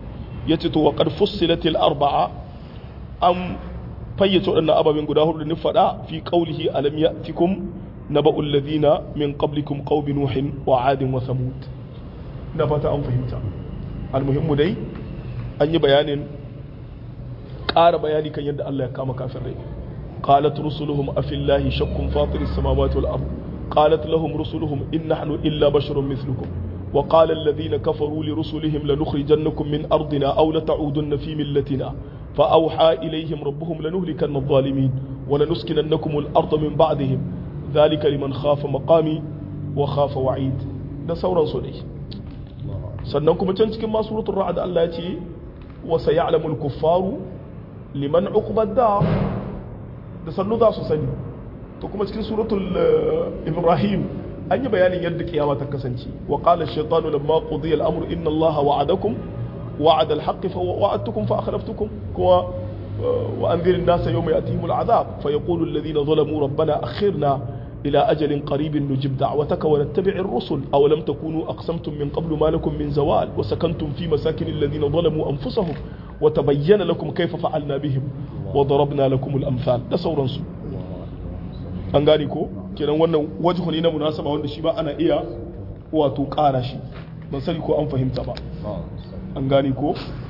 yace to wa qad fussilatil arba'a an fayyace waɗannan ababen guda hudu da ni faɗa fi qawlihi alam ya'tikum naba'ul ladina min qablikum qaumi nuhin wa 'adin wa samud na fata an fahimta almuhimmu dai an yi bayanin ƙara bayani kan yadda Allah ya kama kafirai qalat rusuluhum afillahi shakkun fatiris samawati wal ard qalat lahum rusuluhum in nahnu illa basharun mithlukum wa qala alladhina kafaru li rusulihim lanukhrijannakum min ardina aw lata'udunna fi millatina fa awha ilayhim rabbuhum lanuhlikanna adh-dhalimin wa lanuskinannakum al-ard min ba'dihim dhalika liman khafa maqami wa khafa wa'id da sauransu dai sannan kuma can cikin masu rutun ra'ad Allah ya ce wa sayalamu al-kuffaru liman uqbad da da sannu za su sani to kuma cikin suratul ibrahim an yi bayanin yadda kiyama ta kasance wa qala ash-shaytanu lamma qudiya al-amru inna allaha wa'adakum wa'ada al-haqq fa wa'adtukum fa akhlaftukum kuwa wa anzir an-nasa yawma ya'tihim al-'adhab fa yaqulu alladhina zalamu rabbana akhirna إلى أجل قريب نجب دعوتك ونتبع الرسل أو لم تكونوا أقسمتم من قبل ما لكم من زوال وسكنتم في مساكن الذين ظلموا أنفسهم وتبين لكم كيف فعلنا بهم وضربنا لكم الأمثال ده سورة سو an gane ko kenan wannan wajhu ne na munasaba wanda shi ba ana iya wato ƙara shi ban sani ko an fahimta ba an gane ko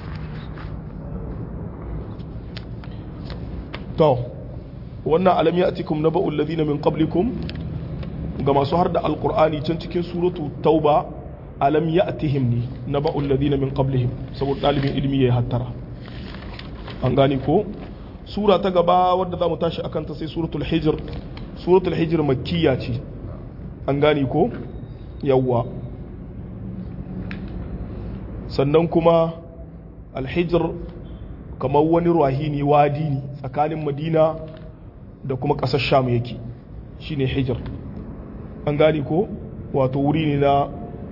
to wannan alam ya'tikum naba'ul ladina min qablikum ga masu har da alqur'ani can cikin suratu tauba alam ya'tihim ni naba'ul ladina min qablihim saboda dalibin ilimi yayi hattara an gane ko sura ta gaba wadda zamu tashi akan ta sai suratul hijr suratul hijr makkiya ce an gane ko yawwa sannan kuma alhijr kamar wani ruwahini wadi ne tsakanin madina da kuma ƙasar sham yake shine hijir an gane ko wato wuri ne na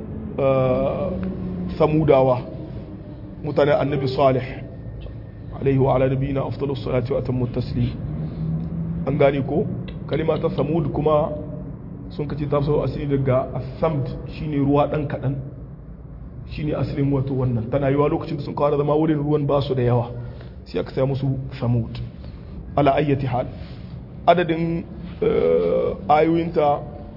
samudawa mutanen annabi salih alaihi wa ala nabiyina afdalus salati wa atammu taslim an gane ko kalima ta samud kuma sun kace ta so asiri daga asamd shine ruwa dan kadan shine asalin wato wannan tana yiwa lokacin da sun kawo zama wurin ruwan basu da yawa sai aka saya musu samud ala ayyati hal adadin ayoyinta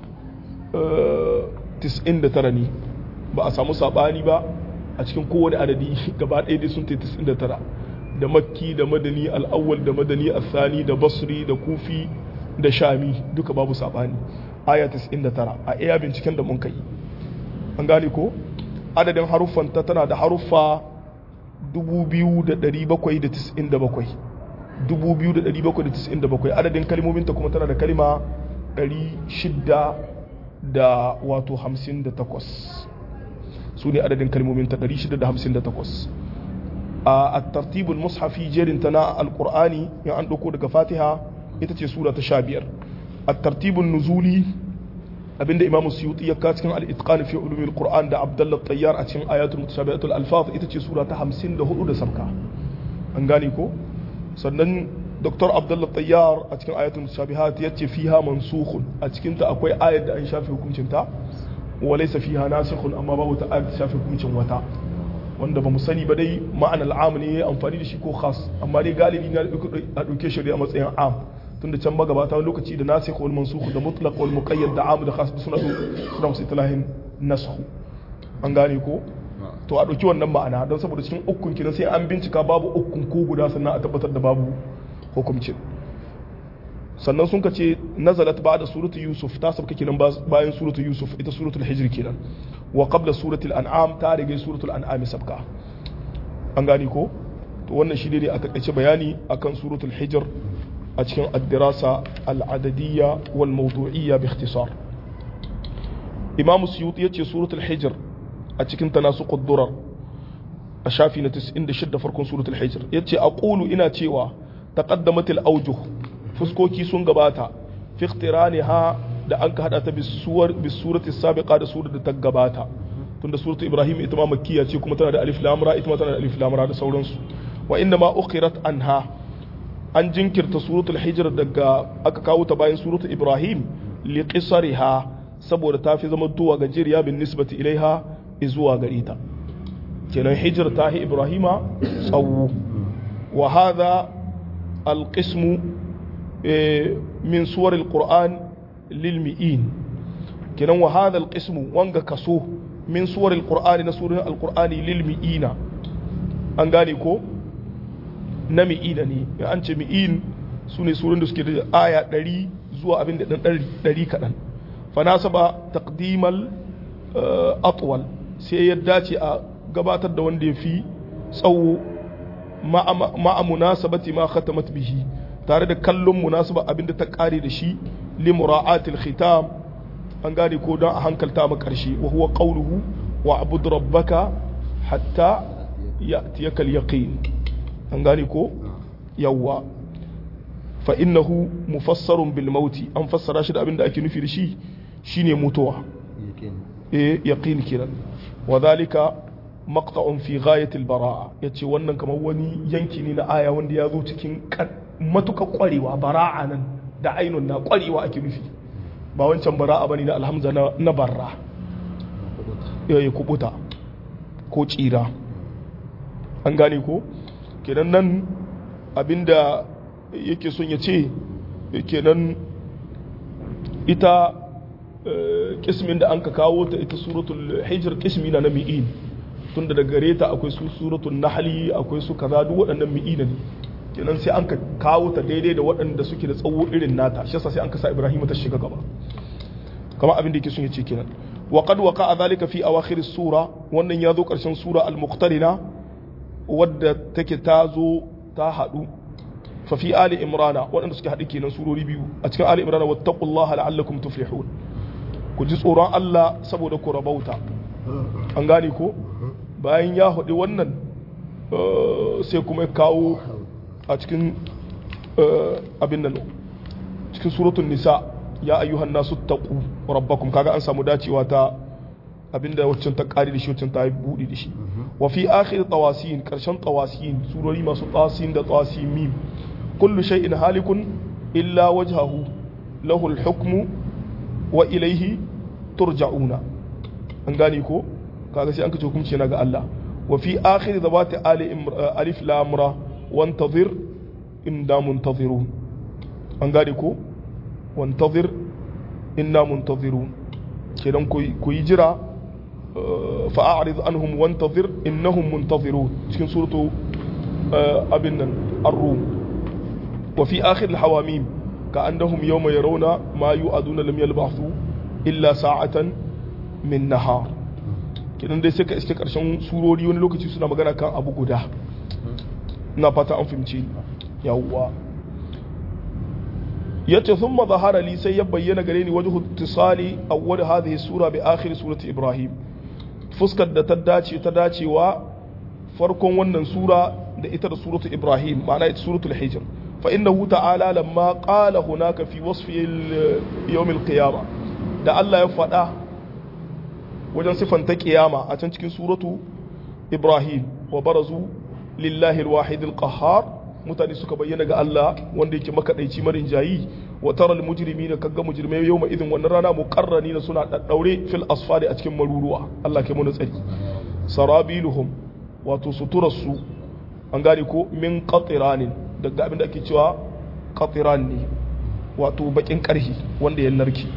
99 ne ba a samu sabani ba a cikin kowane adadi gaba ɗaya dai sun ta 99 da makki da madani al'awwal da madani al-thani da basri da kufi da shami duka babu sabani aya 99 a iya binciken da mun kai an gane ko adadin haruffanta tana da haruffa 2797 2797 adadin kalmominta kuma tana da kalima 600 da wato 58 su ne adadin kalmominta 658 a tartibul mushafi jerinta na alkur'ani in an ɗauko daga fatiha ita ce sura ta sha biyar a tartibul nuzuli abinda imamu suyuti ya ka cikin al-itqan fi ulumil qur'an da abdullah tayyar a cikin ayatul mutashabihatul alfaz ita ce sura ta 54 da sabka an gane ko sannan dr abdullah tayyar a cikin ayatul mutashabihat yace fiha mansukhun a cikin ta akwai ayat da an shafe hukuncin ta wa laysa fiha nasikhun amma babu ta ayat shafe hukuncin wata wanda ba mu sani ba dai ma'anar am ne amfani da shi ko khas amma dai galibi na a dauke shi a matsayin am tunda can magabata wani lokaci da nasikh wal mansukh da mutlaq wal muqayyad da am da khas suna suna musu itlahin nasakh an gane ko to a dauki wannan ma'ana don saboda cikin ukun kina sai an bincika babu ukun ko guda sannan a tabbatar da babu hukumcin sannan sun kace nazalat ba'da suratu yusuf ta sabka kenan bayan suratu yusuf ita suratul hijr kenan wa qabla suratul an'am ta rage suratul an'am sabka an gane ko to wannan shi ne a takaice bayani akan suratul hijr a cikin addirasa al'adadiyya wal mawdu'iyya bi ikhtisar imam suyuti yace suratul hijr a cikin tanasuqud durar a shafi na 96 farkon suratul hijr yace aqulu ina cewa taqaddamat al awjuh fuskoki sun gabata fi ikhtiraniha da an ka hada ta bisuwar bisurati sabiqa da surar da ta gabata tunda suratu ibrahim ita ma makkiya ce kuma tana da alif lam ra ita ma tana da alif lam ra da sauransu wa inna ma ukhirat anha an jinkirta suratul hijr daga aka kawo ta bayan suratul ibrahim li qisariha saboda ta fi zama tuwa gajeriya bin nisbati ilaiha zuwa gare ta kenan hijir ta hi ibrahima tsawo wa hadha alqismu min suwar alquran lil mi'in kenan wa hadha alqismu wanga kaso min suwar alqur'ani na surar alqur'ani lil mi'ina an gane ko na mi'ina ne ya an ce mi'in su ne surun da suke da aya 100 zuwa abin da dan 100 kaɗan fa nasaba taqdimal atwal sai ya dace a gabatar da wanda ya fi tsawo ma'a munasabati ma khatamat bihi tare da kallon munasaba abinda ta kare da shi li mura'atil khitam an gane ko don a hankalta ma karshe wa huwa qawluhu wa abud rabbaka hatta ya'tiyaka al-yaqin an gane ko yawwa fa innahu mufassarun bil mauti an fassara shi da abinda ake nufi da shi shine mutuwa eh yaqin kiran wa dhalika maqta'un fi ghayatil bara'a yace wannan kamar wani yanki ne na aya wanda ya zo cikin matuka kwarewa bara'a nan da ainun na kwarewa ake nufi ba wancan bara'a bane na alhamza na, na barra ya kubuta ko tsira an gane ko kenan nan abinda yake son ya ce kenan ita kismin da an ka kawo ta ita suratul hijr kismi na na mi'in tunda da gare ta akwai su suratul nahli akwai su kaza duk waɗannan mi'ina ne kenan sai an ka kawo ta daidai da waɗanda suke da tsawo irin nata shi yasa sai an ka sa Ibrahim ta shiga gaba kama abin da yake son ya ce kenan wa qad waqa dhalika fi awakhir sura wannan ya zo karshen sura al-muqtarina wadda take ta zo ta hadu fa fi ali imrana waɗanda suke haɗu kenan surori biyu a cikin ali imrana wattaqullaha la'allakum tuflihun ku ji tsoron Allah saboda ku rabauta an gane ko bayan ya haɗu wannan sai kuma ya kawo a cikin abin nan cikin suratun nisa ya ayyuhan nasu taqu rabbakum kaga an samu dacewa ta abinda waccan ta ƙari da shi waccan ta buɗe da shi wa fi akhir tawasin karshen tawasin surori masu tawasin da tawasin mim kullu shay'in halikun illa wajhahu lahu al-hukmu wa ilayhi turja'una an gane ko kaga sai an kace hukunci yana ga Allah wa fi akhir zabati ali alif lam ra wantazir inna muntazirun an gane ko wantazir inna muntazirun kenan ku yi jira fa a'rid anhum wantazir innahum muntazirun cikin suratu abin nan ar-rum wa fi akhir al-hawamim كأنهم يوم يرون ما يوعدون لم يلبثوا إلا ساعة من نهار kidan dai sai ka iske karshen surori wani lokaci suna magana kan abu guda na fata an fahimci yawwa yace thumma zahara li sai ya bayyana gare ni wajhu ittisali awwal hadhihi sura bi akhir surati ibrahim fuskar da ta dace ta dacewa farkon wannan sura da ita da suratu ibrahim ma'ana ita suratul hijr fa innahu ta'ala lamma qala hunaka fi wasfi yawm al-qiyamah da Allah ya faɗa wajen sifanta kiyama a can cikin suratu ibrahim wa barazu lillahi alwahid alqahhar mutane suka bayyana ga Allah wanda yake makadaici marin jayi wa tara almujrimina kaga mujrimai yawma idin wannan rana muqarranina suna daddaure fil asfali a cikin maruruwa Allah kai mu tsari sarabiluhum wato suturarsu an gane ko min qatiranin daga abin da ake cewa qatiran ne wato bakin karhi wanda ya narki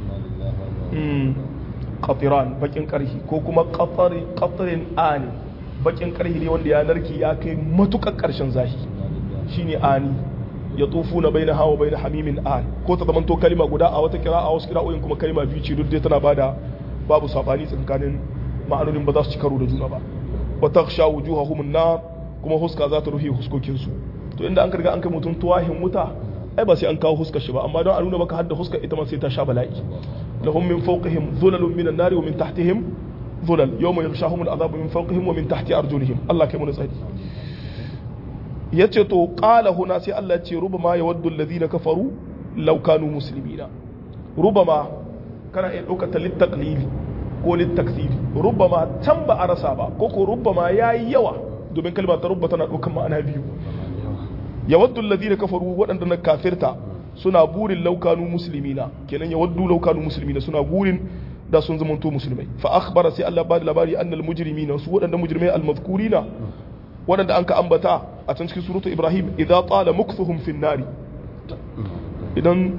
qatiran bakin karhi ko kuma qatari qatrin ani bakin karhi ne wanda ya narki ya kai matukar karshen zahi shine ani ya tufu na bai na hawa bai na hamimin an ko ta zamanto kalima guda a wata kira a wasu kira'o'in kuma kalima biyu ce duk dai tana bada babu sabani tsakanin ma'anonin ba za su ci karo da juna ba wa takhsha wujuhahum an-nar kuma huska za ta rufe huskokin su to inda an karga an kai mutum tuwahin wuta ai ba sai an kawo huskar shi ba amma don a nuna maka hadda huskar ita ma sai ta sha bala'i lahum min fawqihim dhulalun minan nari wa min tahtihim dhulal yawma yaghshahum al-'adhabu min fawqihim wa min tahti arjulihim Allah kai mu tsari yace to qala huna sai Allah ya ce rubama yawaddu alladhina kafaru law kanu muslimina rubama kana iya dauka ta littaqlili ko littakthiri rubama can ba a rasa ba ko ko rubama yayi yawa domin kalma ta rubba tana daukan ma'ana biyu yawaddu alladhina kafaru waɗanda na kafirta suna burin laukanu musulmina kenan yawaddu laukanu musulmina suna burin da sun zamanto musulmai fa akhbara sai Allah ba da labari annal mujrimina su waɗannan mujrimai al-mazkurina waɗanda an ka ambata a can cikin suratu Ibrahim idza tala mukthuhum fin nari idan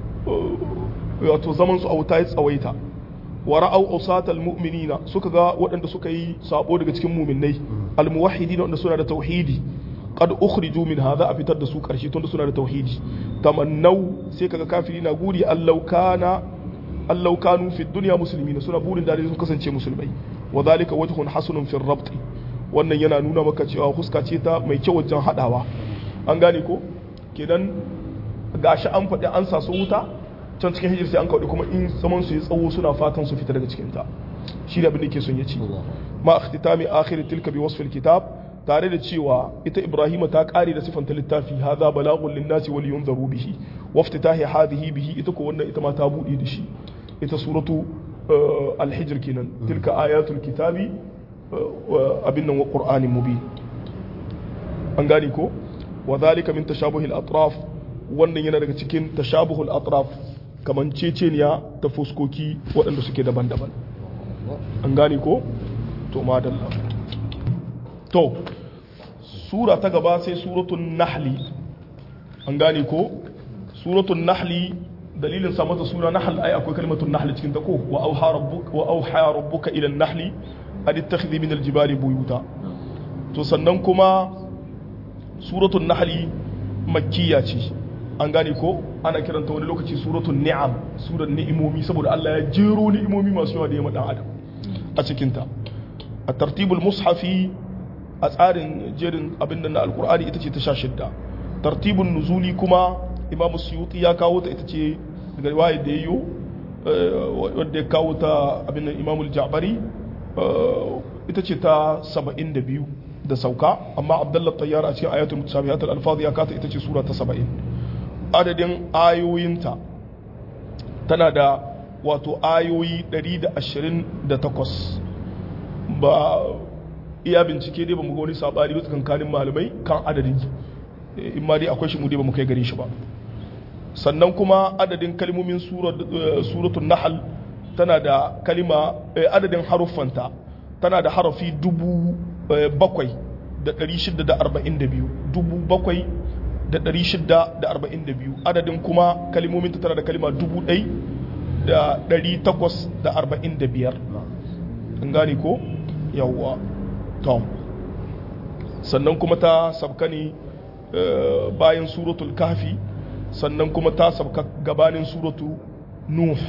wato zaman su a wuta ya tsawaita wa ra'aw usatal mu'minina suka ga waɗanda suka yi sabo daga cikin mu'minnai al-muwahhidina wanda suna da tauhidi qad ukhriju min hadha a fitar da su karshe tunda suna da tauhidi tamannau sai kaga kafiri na guri allau kana allau kanu fi dunya muslimina suna burin da sun kasance musulmai wa zalika wajhun hasanun fi rabt wannan yana nuna maka cewa huska ce ta mai kyau wajen hadawa an gane ko kenan gashi an faɗi an sa su wuta can cikin hijir sai an kawo kuma in zaman su ya tsawo suna fatan su fita daga cikin ta shi da abin da ke son ya ci ma ikhtitami akhir tilka bi wasf kitab tare da cewa ita ibrahima ta kare da sifanta littafi hadha balagun linnasi wal yunzaru bihi wa iftitahi hadhihi bihi ita ko wannan ita ma ta bude da shi ita suratu al-hijr kenan tilka ayatul kitabi abin nan wa qur'anin mubin an gane ko wa dhalika min tashabuhi al-atraf wannan yana daga cikin tashabuhu al-atraf kaman ceceniya ta fuskoki waɗanda suke daban-daban an gane ko to madalla to sura ta gaba sai suratun nahli an gane ko suratun nahli dalilin sa mata suna nahl ai akwai kalmatun nahli cikin ta ko wa auha rabbuka wa auha rabbuka ila nahli an ittakhidhi min aljibali buyuta to sannan kuma suratun nahli makkiya ce an gane ko ana kiranta wani lokaci suratun ni'am suran ni'imomi saboda Allah ya jero ni'imomi masu yawa da ya dan adam a cikin ta a tartibul mushafi a tsarin jerin abin da na alkur'ani ita ce ta sha shidda tartibin nuzuli kuma imam suyuti ya kawo ta ita ce daga riwayar da yayo wadda ya kawo ta abin da imam al-ja'bari ita ce ta 72 da sauka amma abdullah tayyar a cikin ayatul mutasabihat al-alfaz ya kata ita ce sura ta 70 adadin ayoyinta tana da wato ayoyi 128 ba iya bincike dai ba mu ga wani sabani ba tsakankanin malamai kan adadin in ma dai akwai shi mu dai ba mu kai gare shi ba sannan kuma adadin kalmomin suratul nahl tana da kalima adadin haruffanta tana da harafi dubu bakwai da ɗari shida da arba'in da biyu dubu bakwai da ɗari shida da arba'in da biyu adadin kuma kalimomin tana da kalima dubu ɗai da ɗari takwas da arba'in da biyar an gane ko yawwa tom sannan kuma ta sabka ne bayan suratul kafi sannan kuma ta sabka gabanin suratu nuh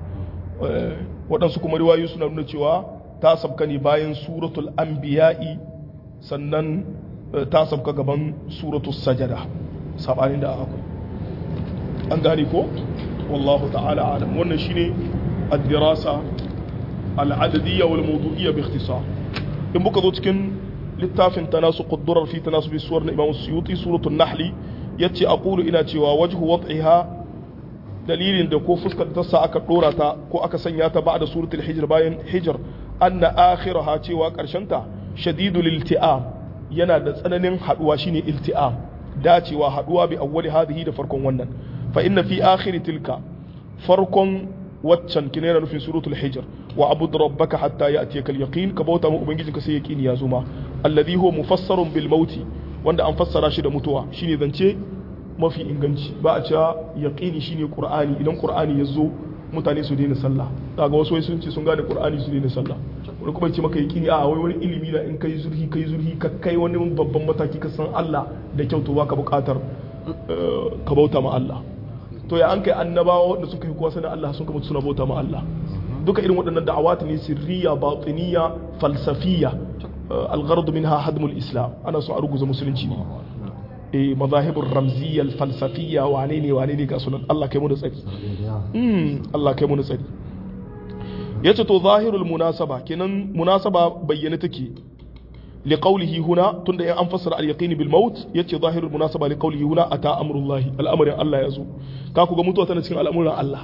waɗansu kuma riwayoyi suna nuna cewa ta sabka ne bayan suratul anbiya'i sannan ta sabka gaban suratul sajada sabanin da akwai an gane ko wallahu ta'ala alam wannan shine ad-dirasa al-adadiyya wal mawdu'iyya bi ikhtisar in muka zo cikin littafin tanasu quddurar fi tanasubi suwar na imam suyuti suratul nahli yace aqulu ina cewa wajhu wad'iha dalilin da ko fuskar ta sa aka dora ta ko aka sanya ta ba'da suratul hijr bayan hijr anna akhiraha cewa karshen ta shadidul ilti'am yana da tsananin haduwa shine ilti'am dacewa haduwa bi awwali hadhihi da farkon wannan fa inna fi akhir tilka farkon waccan kina yana nufin suratul hijr wa abud rabbaka hatta ya'tiyaka al-yaqin ka bauta mu ubangijinka sai yaqini ya zo ma alladhi huwa mufassarun bil mauti wanda an fassara shi da mutuwa shine zance mafi inganci ba a cewa yaqini shine qur'ani idan qur'ani ya zo mutane su daina sallah daga wasu sun ce sun gane qur'ani su daina sallah wani kuma ce maka yaqini a wai wani ilimi da in kai zurhi kai zurhi ka kai wani babban mataki ka san Allah da kyau to baka bukatar ka bauta ma Allah to ya an kai annabawa wanda suka yi kuwa sanin Allah sun kama suna bauta ma Allah duka irin waɗannan da'awat ne sirriya batiniya falsafiya alghardu minha hadmul islam ana so a ruguza musulunci ne eh mazahibur ramziyya falsafiyya wane ne wane ne ga sunan Allah kai mu da tsari mm Allah kai mu da tsari yace to zahirul munasaba kenan munasaba bayyana take لقوله هنا تند أن فسر اليقين بالموت يتي ظاهر المناسبة لقوله هنا أتى أمر الله الأمر الله يزو كاكو قمتوا تنسكين الأمر الله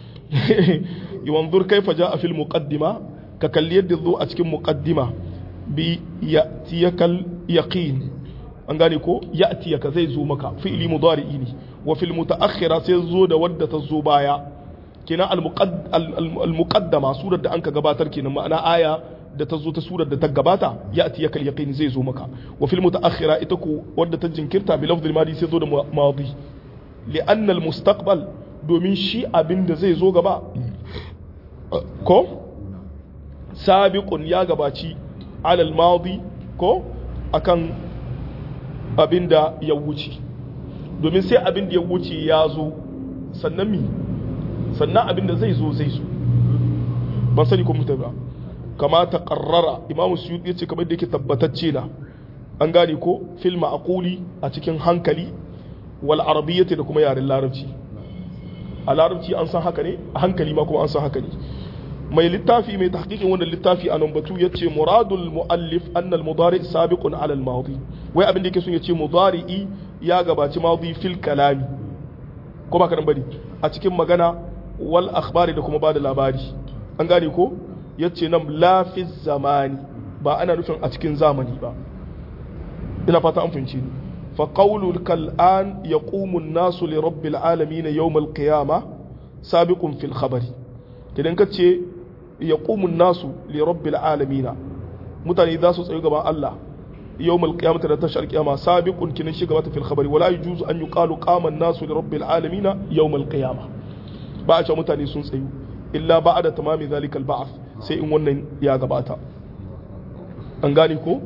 ينظر كيف جاء في المقدمة ككل يد الضوء أتكين مقدمة بيأتيك اليقين أنغاني كو يأتيك زي زومك فعل مضارئيني وفي المتأخرة سيزو دا ودة الزوبايا kenan al-muqaddama surar da anka gabatar kenan ma'ana aya da ta zo ta surar da ta gabata ya ati yakal yaqin zai zo maka wa fil mutaakhira ita ku wadda ta jinkirta bi lafzil madi sai zo da madi li anna al mustaqbal domin shi abin da zai zo gaba ko sabiqun ya gabaci ala al madi ko akan abin da ya wuce domin sai abin da ya wuce ya zo sannan mi sannan abin da zai zo zai zo ban sani ko mutum ba kama ta ƙarrara imamu suyuti ya ce kamar da yake tabbatacce na an gane ko fil ma'aquli a cikin hankali wal arabiyyati da kuma yaren larabci a larabci an san haka ne a hankali ma kuma an san haka ne mai littafi mai tahqiqin wannan littafi a nan batu yace muradul muallif anna al mudari sabiqun ala al madi wai abin da yake son yace mudari'i ya gabaci madi fil kalami ko ba ka nan bane a cikin magana wal akhbari da kuma bada labari an gane ko yace nan lafi zamani ba ana nufin a cikin zamani ba ina fata an fahimci ni fa qawlul kal'an yaqumu an-nasu li rabbil alamin yawm al-qiyamah sabiqun fil khabari idan ka ce yaqumu an-nasu li rabbil alamin mutane za su tsayu gaban Allah yawm al-qiyamah da tashar qiyama sabiqun kinan shi gaba fil khabari wala yujuzu an yuqalu qama an-nasu li rabbil alamin yawm al-qiyamah ba a ce mutane sun tsayu illa ba'da tamami zalikal ba'th sai in wannan ya gabata an gane ko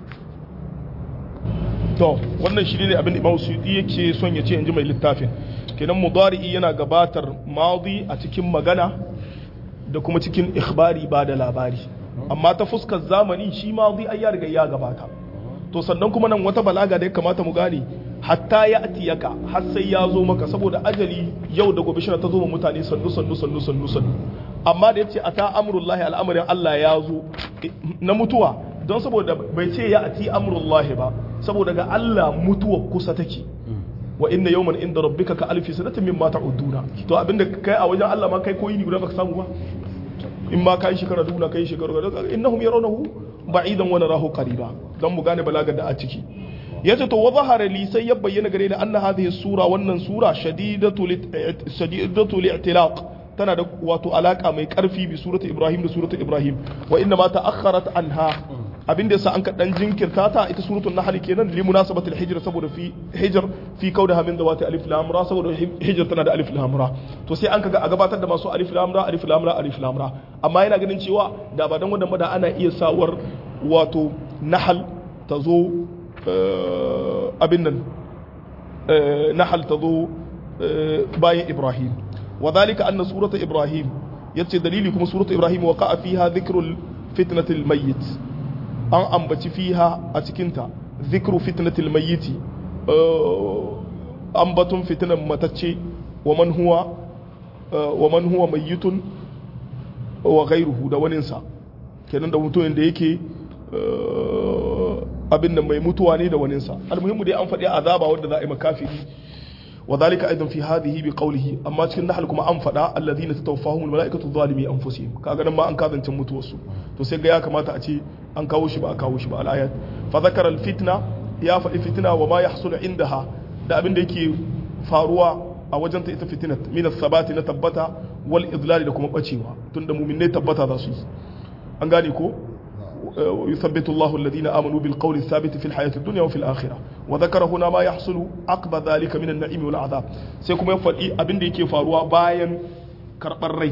to wannan shi ne abin imam suyuti yake son ya ce in ji mai littafin kenan mudari'i yana gabatar madi a cikin magana da kuma cikin ikhbari ba da labari amma ta fuskar zamani shi madi ai ya riga ya gabata to sannan kuma nan wata balaga da ya kamata mu gane hatta ya atiyaka har sai ya zo maka saboda ajali yau da gobe shi ta zo mutane sannu sannu sannu sannu sannu amma da yace ata amrullahi al'amarin Allah ya zo na mutuwa don saboda bai ce ya ati amrullahi ba saboda ga Allah mutuwa kusa take wa inna yawman inda rabbika ka alfi sanatin mimma ta'uduna to abinda kai a wajen Allah ma kai koyi ni guda baka samu ba in ma kai shekara duna kai shekara guda innahum yarawnahu ba'idan wa narahu qariba dan mu gane balagar da a ciki yace to wa zahara li sai ya bayyana gare ni anna hadhihi sura wannan sura shadidatu shadidatu li'tilaq tana da wato alaka mai karfi bi suratu ibrahim da suratu ibrahim wa inna ma ta'akhkharat anha abinda yasa an ka dan jinkirta ta ita suratul nahl kenan li munasabatil hijr saboda fi hijr fi kaudaha min dawati alif lam ra saboda hijr tana da alif lam ra to sai an kaga a gabatar da masu alif lam ra alif lam ra alif lam ra amma yana ganin cewa da ba dan wanda da ana iya sawar wato nahl ta zo abin nan nahl ta zo bayan ibrahim وذلك أن سورة إبراهيم يتي دليلي كما سورة إبراهيم وقع فيها ذكر فتنة الميت أن أنبت فيها أتكنت ذكر فتنة الميت أنبت فتنة متتشي ومن هو ومن هو ميت وغيره da waninsa kenan da mutumin da yake abin nan mai mutuwa ne da waninsa almuhimmu dai an faɗi azaba wanda za a yi makafiri وذلك ايضا في هذه بقوله اما cikin nahal kuma an fada alladhina tatawaffahum almalaikatu zalimi anfusihim kaga nan ma an kazancin mutuwarsu to sai ga ya kamata a ce an kawo shi ba a kawo shi ba alayat fa zakara alfitna ya faɗi fitna wa ma yahsulu indaha da abin da yake faruwa a wajen ta ita fitinat min sabati na tabbata wal idlal da kuma bacewa tunda mu'minai tabbata za su yi an gane ko يثبت الله الذين آمنوا بالقول الثابت في الحياة الدنيا وفي الآخرة وذكر هنا ما يحصل عقب ذلك من النعيم والعذاب سيكون يفعل أبن ديكي فاروا باين كربر ري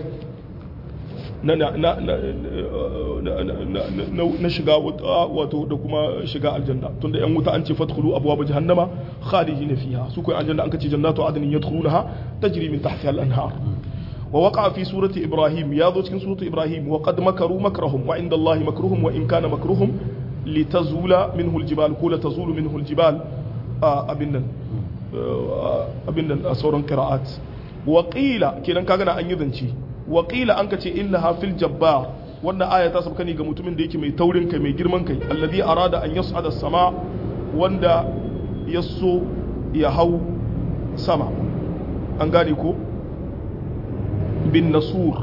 na shiga wato da kuma shiga aljanna tunda yan wuta an ce fadkhulu abwaab jahannama khalidina fiha su kai aljanna an kace jannatu adnin yadkhulunaha tajri min tahtiha al-anhar ووقع في سورة إبراهيم يا ذو cikin سورة إبراهيم وقد مكروا مكرهم وعند الله مكرهم وإن كان مكرهم لتزول منه الجبال كل تزول منه الجبال أبنا أبنا أصورا قراءات وقيل كنا كنا أن يذنشي وقيل أنك إنها في الجبار wannan aya ta sabka ne ga mutumin da yake mai taurin kai mai girman kai alladhi arada an yas'ada sama wanda yaso ya hau sama an gane ko bin nasur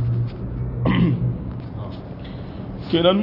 kenan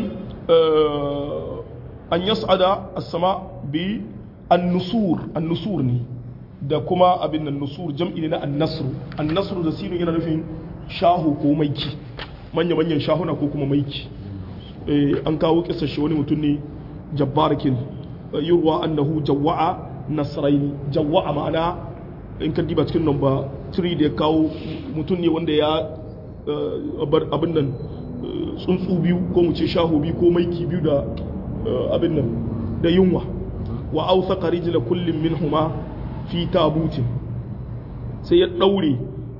an yas'ada as-sama bi an-nusur an-nusur ne da kuma abin nan nusur jam'i ne na an-nasr an-nasr da sinu yana nufin shahu ko maiki manya-manyan shahuna ko kuma maiki an kawo kisar shi wani mutum ne jabbarakin yurwa annahu jawwa'a nasraini jawwa'a ma'ana in ka diba cikin number 3 da ya kawo mutum ne wanda ya abin nan tsuntsu biyu ko mu ce shahu biyu ko maiki biyu da abin nan da yunwa wa ausa rijla kullum min huma fi tabutin sai ya daure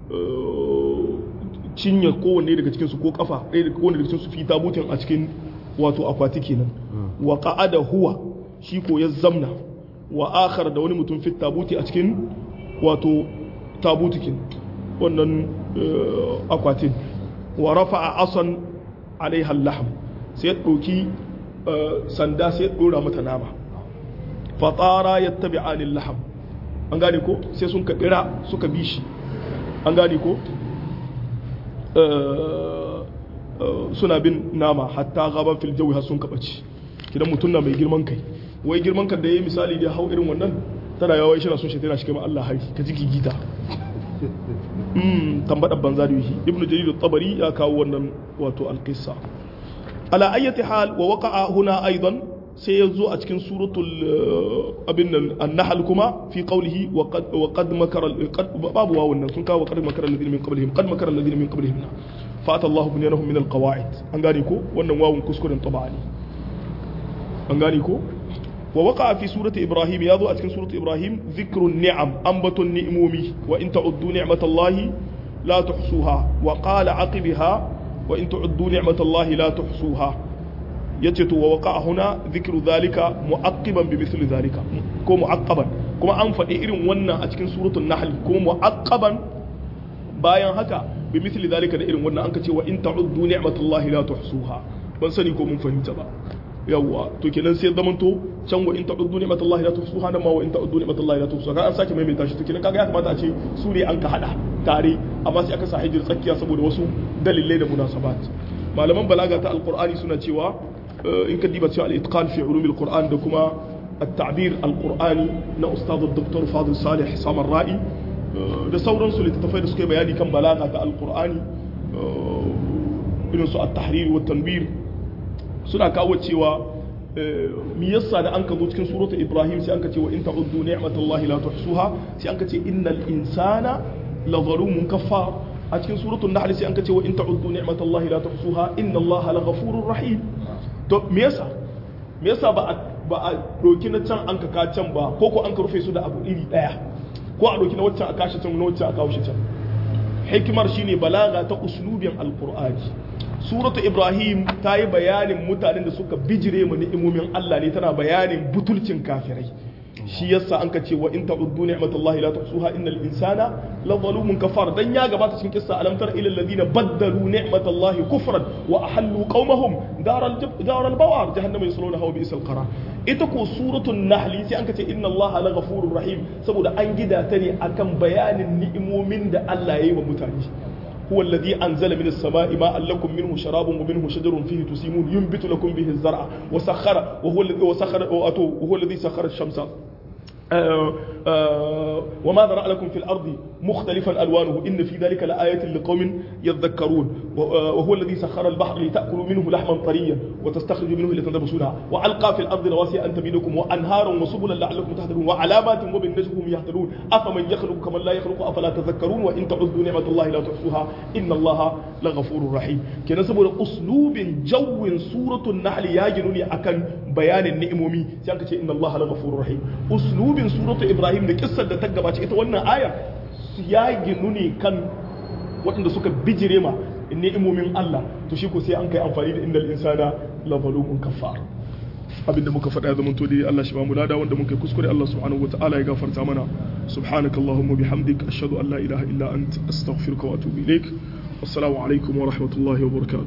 cinye kowanne daga cikinsu ko kafa ɗaya daga kowanne daga cikinsu fi tabutin a cikin wato akwati kenan wa qa'ada huwa shi ko ya zamna wa akhar da wani mutum fi tabuti a cikin wato tabutikin wannan akwatin wa rafa'a asan alaiha laham sai ya ɗauki sanda sai ya ɗora mata nama fatara ya tabi anil laham an gane ko sai sun kaɗira suka bi shi an gane ko suna bin nama hatta gaban fil jawi har sun kaɓaci kidan mutum na mai girman kai wai girman kan da ya yi misali da hau irin wannan tana yawa shi na sun shaitana shi kama Allah hari ka ji gigita tambaɗar banza da yi ibnu jarir tabari ya kawo wannan wato alƙissa ala ayyati hal wa waqa'a huna aidan sai ya zo a cikin suratul abin nan an-nahl kuma fi qawlihi wa qad wa qad makara babu wawun nan sun kawo qad makara alladhina min qablihim qad makara alladhina min qablihim fa ata Allahu bunyanahum min al-qawa'id an gane ko wannan wawun kuskuren tabani an gane ko wa waqa'a fi surati ibrahim ya zo a cikin surati ibrahim dhikrun ni'am ambatun ni'mumi wa in ta'uddu ni'matallahi la tuhsuha wa qala aqibaha wa in ta'uddu ni'matallahi la tuhsuha yace to wa waqa huna dhikru dhalika mu'aqqiban bi mithli dhalika ko mu'aqqaban kuma an faɗi irin wannan a cikin suratul nahl kuma mu'aqqaban bayan haka bi mithli dhalika da irin wannan an ka ce wa in ta'uddu ni'matallahi la tuhsuha ban sani ko mun fahimta ba yawwa to kenan sai zaman to can wa in ta'uddu ni'matallahi la tuhsuha nan ma wa in ta'uddu ni'matallahi la tuhsuha kan an sake maimaita shi to kenan kaga ya kamata a ce su ne an ka hada tare amma sai aka sa hijir tsakiya saboda wasu dalilai da munasabat malaman balaga ta alqur'ani suna cewa in ka diba cewa al-itqan fi ulum al-qur'an da kuma at-ta'bir al-qur'ani na ustad dr fadil salih samar ra'i da sauransu littattafai da suka yi bayani kan balaga ta alqur'ani irin su at-tahrir wa tanbir suna kawo cewa mi yasa da an ka zo cikin suratul ibrahim sai an ka ce wa in ta'uddu ni'matallahi la tuhsuha sai an ka ce innal insana la zalumun kaffar a cikin suratul nahl sai an ka ce wa in ta'uddu ni'matallahi la tuhsuha innallaha la ghafurur rahim to me yasa me yasa ba a ba a doki na can an ka ka can ba ko ko an ka rufe su da abu iri daya ko a doki na waccan a kashi can na waccan a kawo shi can hikimar shine balaga ta uslubin alqur'ani suratu ibrahim ta yi bayanin mutanen da suka bijire mu ni'imomin Allah ne tana bayanin butulcin kafirai shi yasa an ka ce wa in ta'uddu ni'matallahi la tuhsuha innal insana la zalumun kafar dan ya gabata cikin kissa alam tara ila alladhina baddalu ni'matallahi kufran wa ahallu qaumahum daral daral bawar jahannama yasluna wa bi'sal qarar ita ko suratul nahl sai an ka ce inna allaha la ghafurur rahim saboda an gida ta ne akan bayanin ni'imomin da Allah ya yi wa mutane هو الذي أنزل من السماء ماء لكم منه شراب ومنه شجر فيه تسيمون ينبت لكم به الزرع وسخر وهو الذي وسخر وهو الذي سخر الشمس آه آه وما ذرأ لكم في الأرض مختلفا ألوانه إن في ذلك لآية لقوم يذكرون وهو الذي سخر البحر لتأكلوا منه لحما طريا وتستخرجوا منه لتنبسونها وألقى في الأرض رواسي أن تميدكم وأنهارا وسبلا لعلكم تهتدون وعلامات وبالنجم هم يهتدون أفمن يخلق كمن لا يخلق أفلا تذكرون وإن تعدوا نعمة الله لا تحصوها إن الله لغفور رحيم كنا سبب أسلوب جو سورة النحل يجنوني أكن بيان النعمومي سيانك إن الله لغفور رحيم أسلوب سورة إبراهيم da kissar da ta gabace ita wannan aya ya ginu ne kan waɗanda suka bijire ma ni'imomin Allah to shi ko sai an kai amfani da innal insana la zalumun kafar abinda muka faɗa zaman to dai Allah shi ba mu lada wanda muka kuskure Allah subhanahu wataala ya gafarta mana subhanakallahumma bihamdik ashhadu an la ilaha illa ant astaghfiruka wa atubu ilaik assalamu alaikum wa rahmatullahi wa barakatuh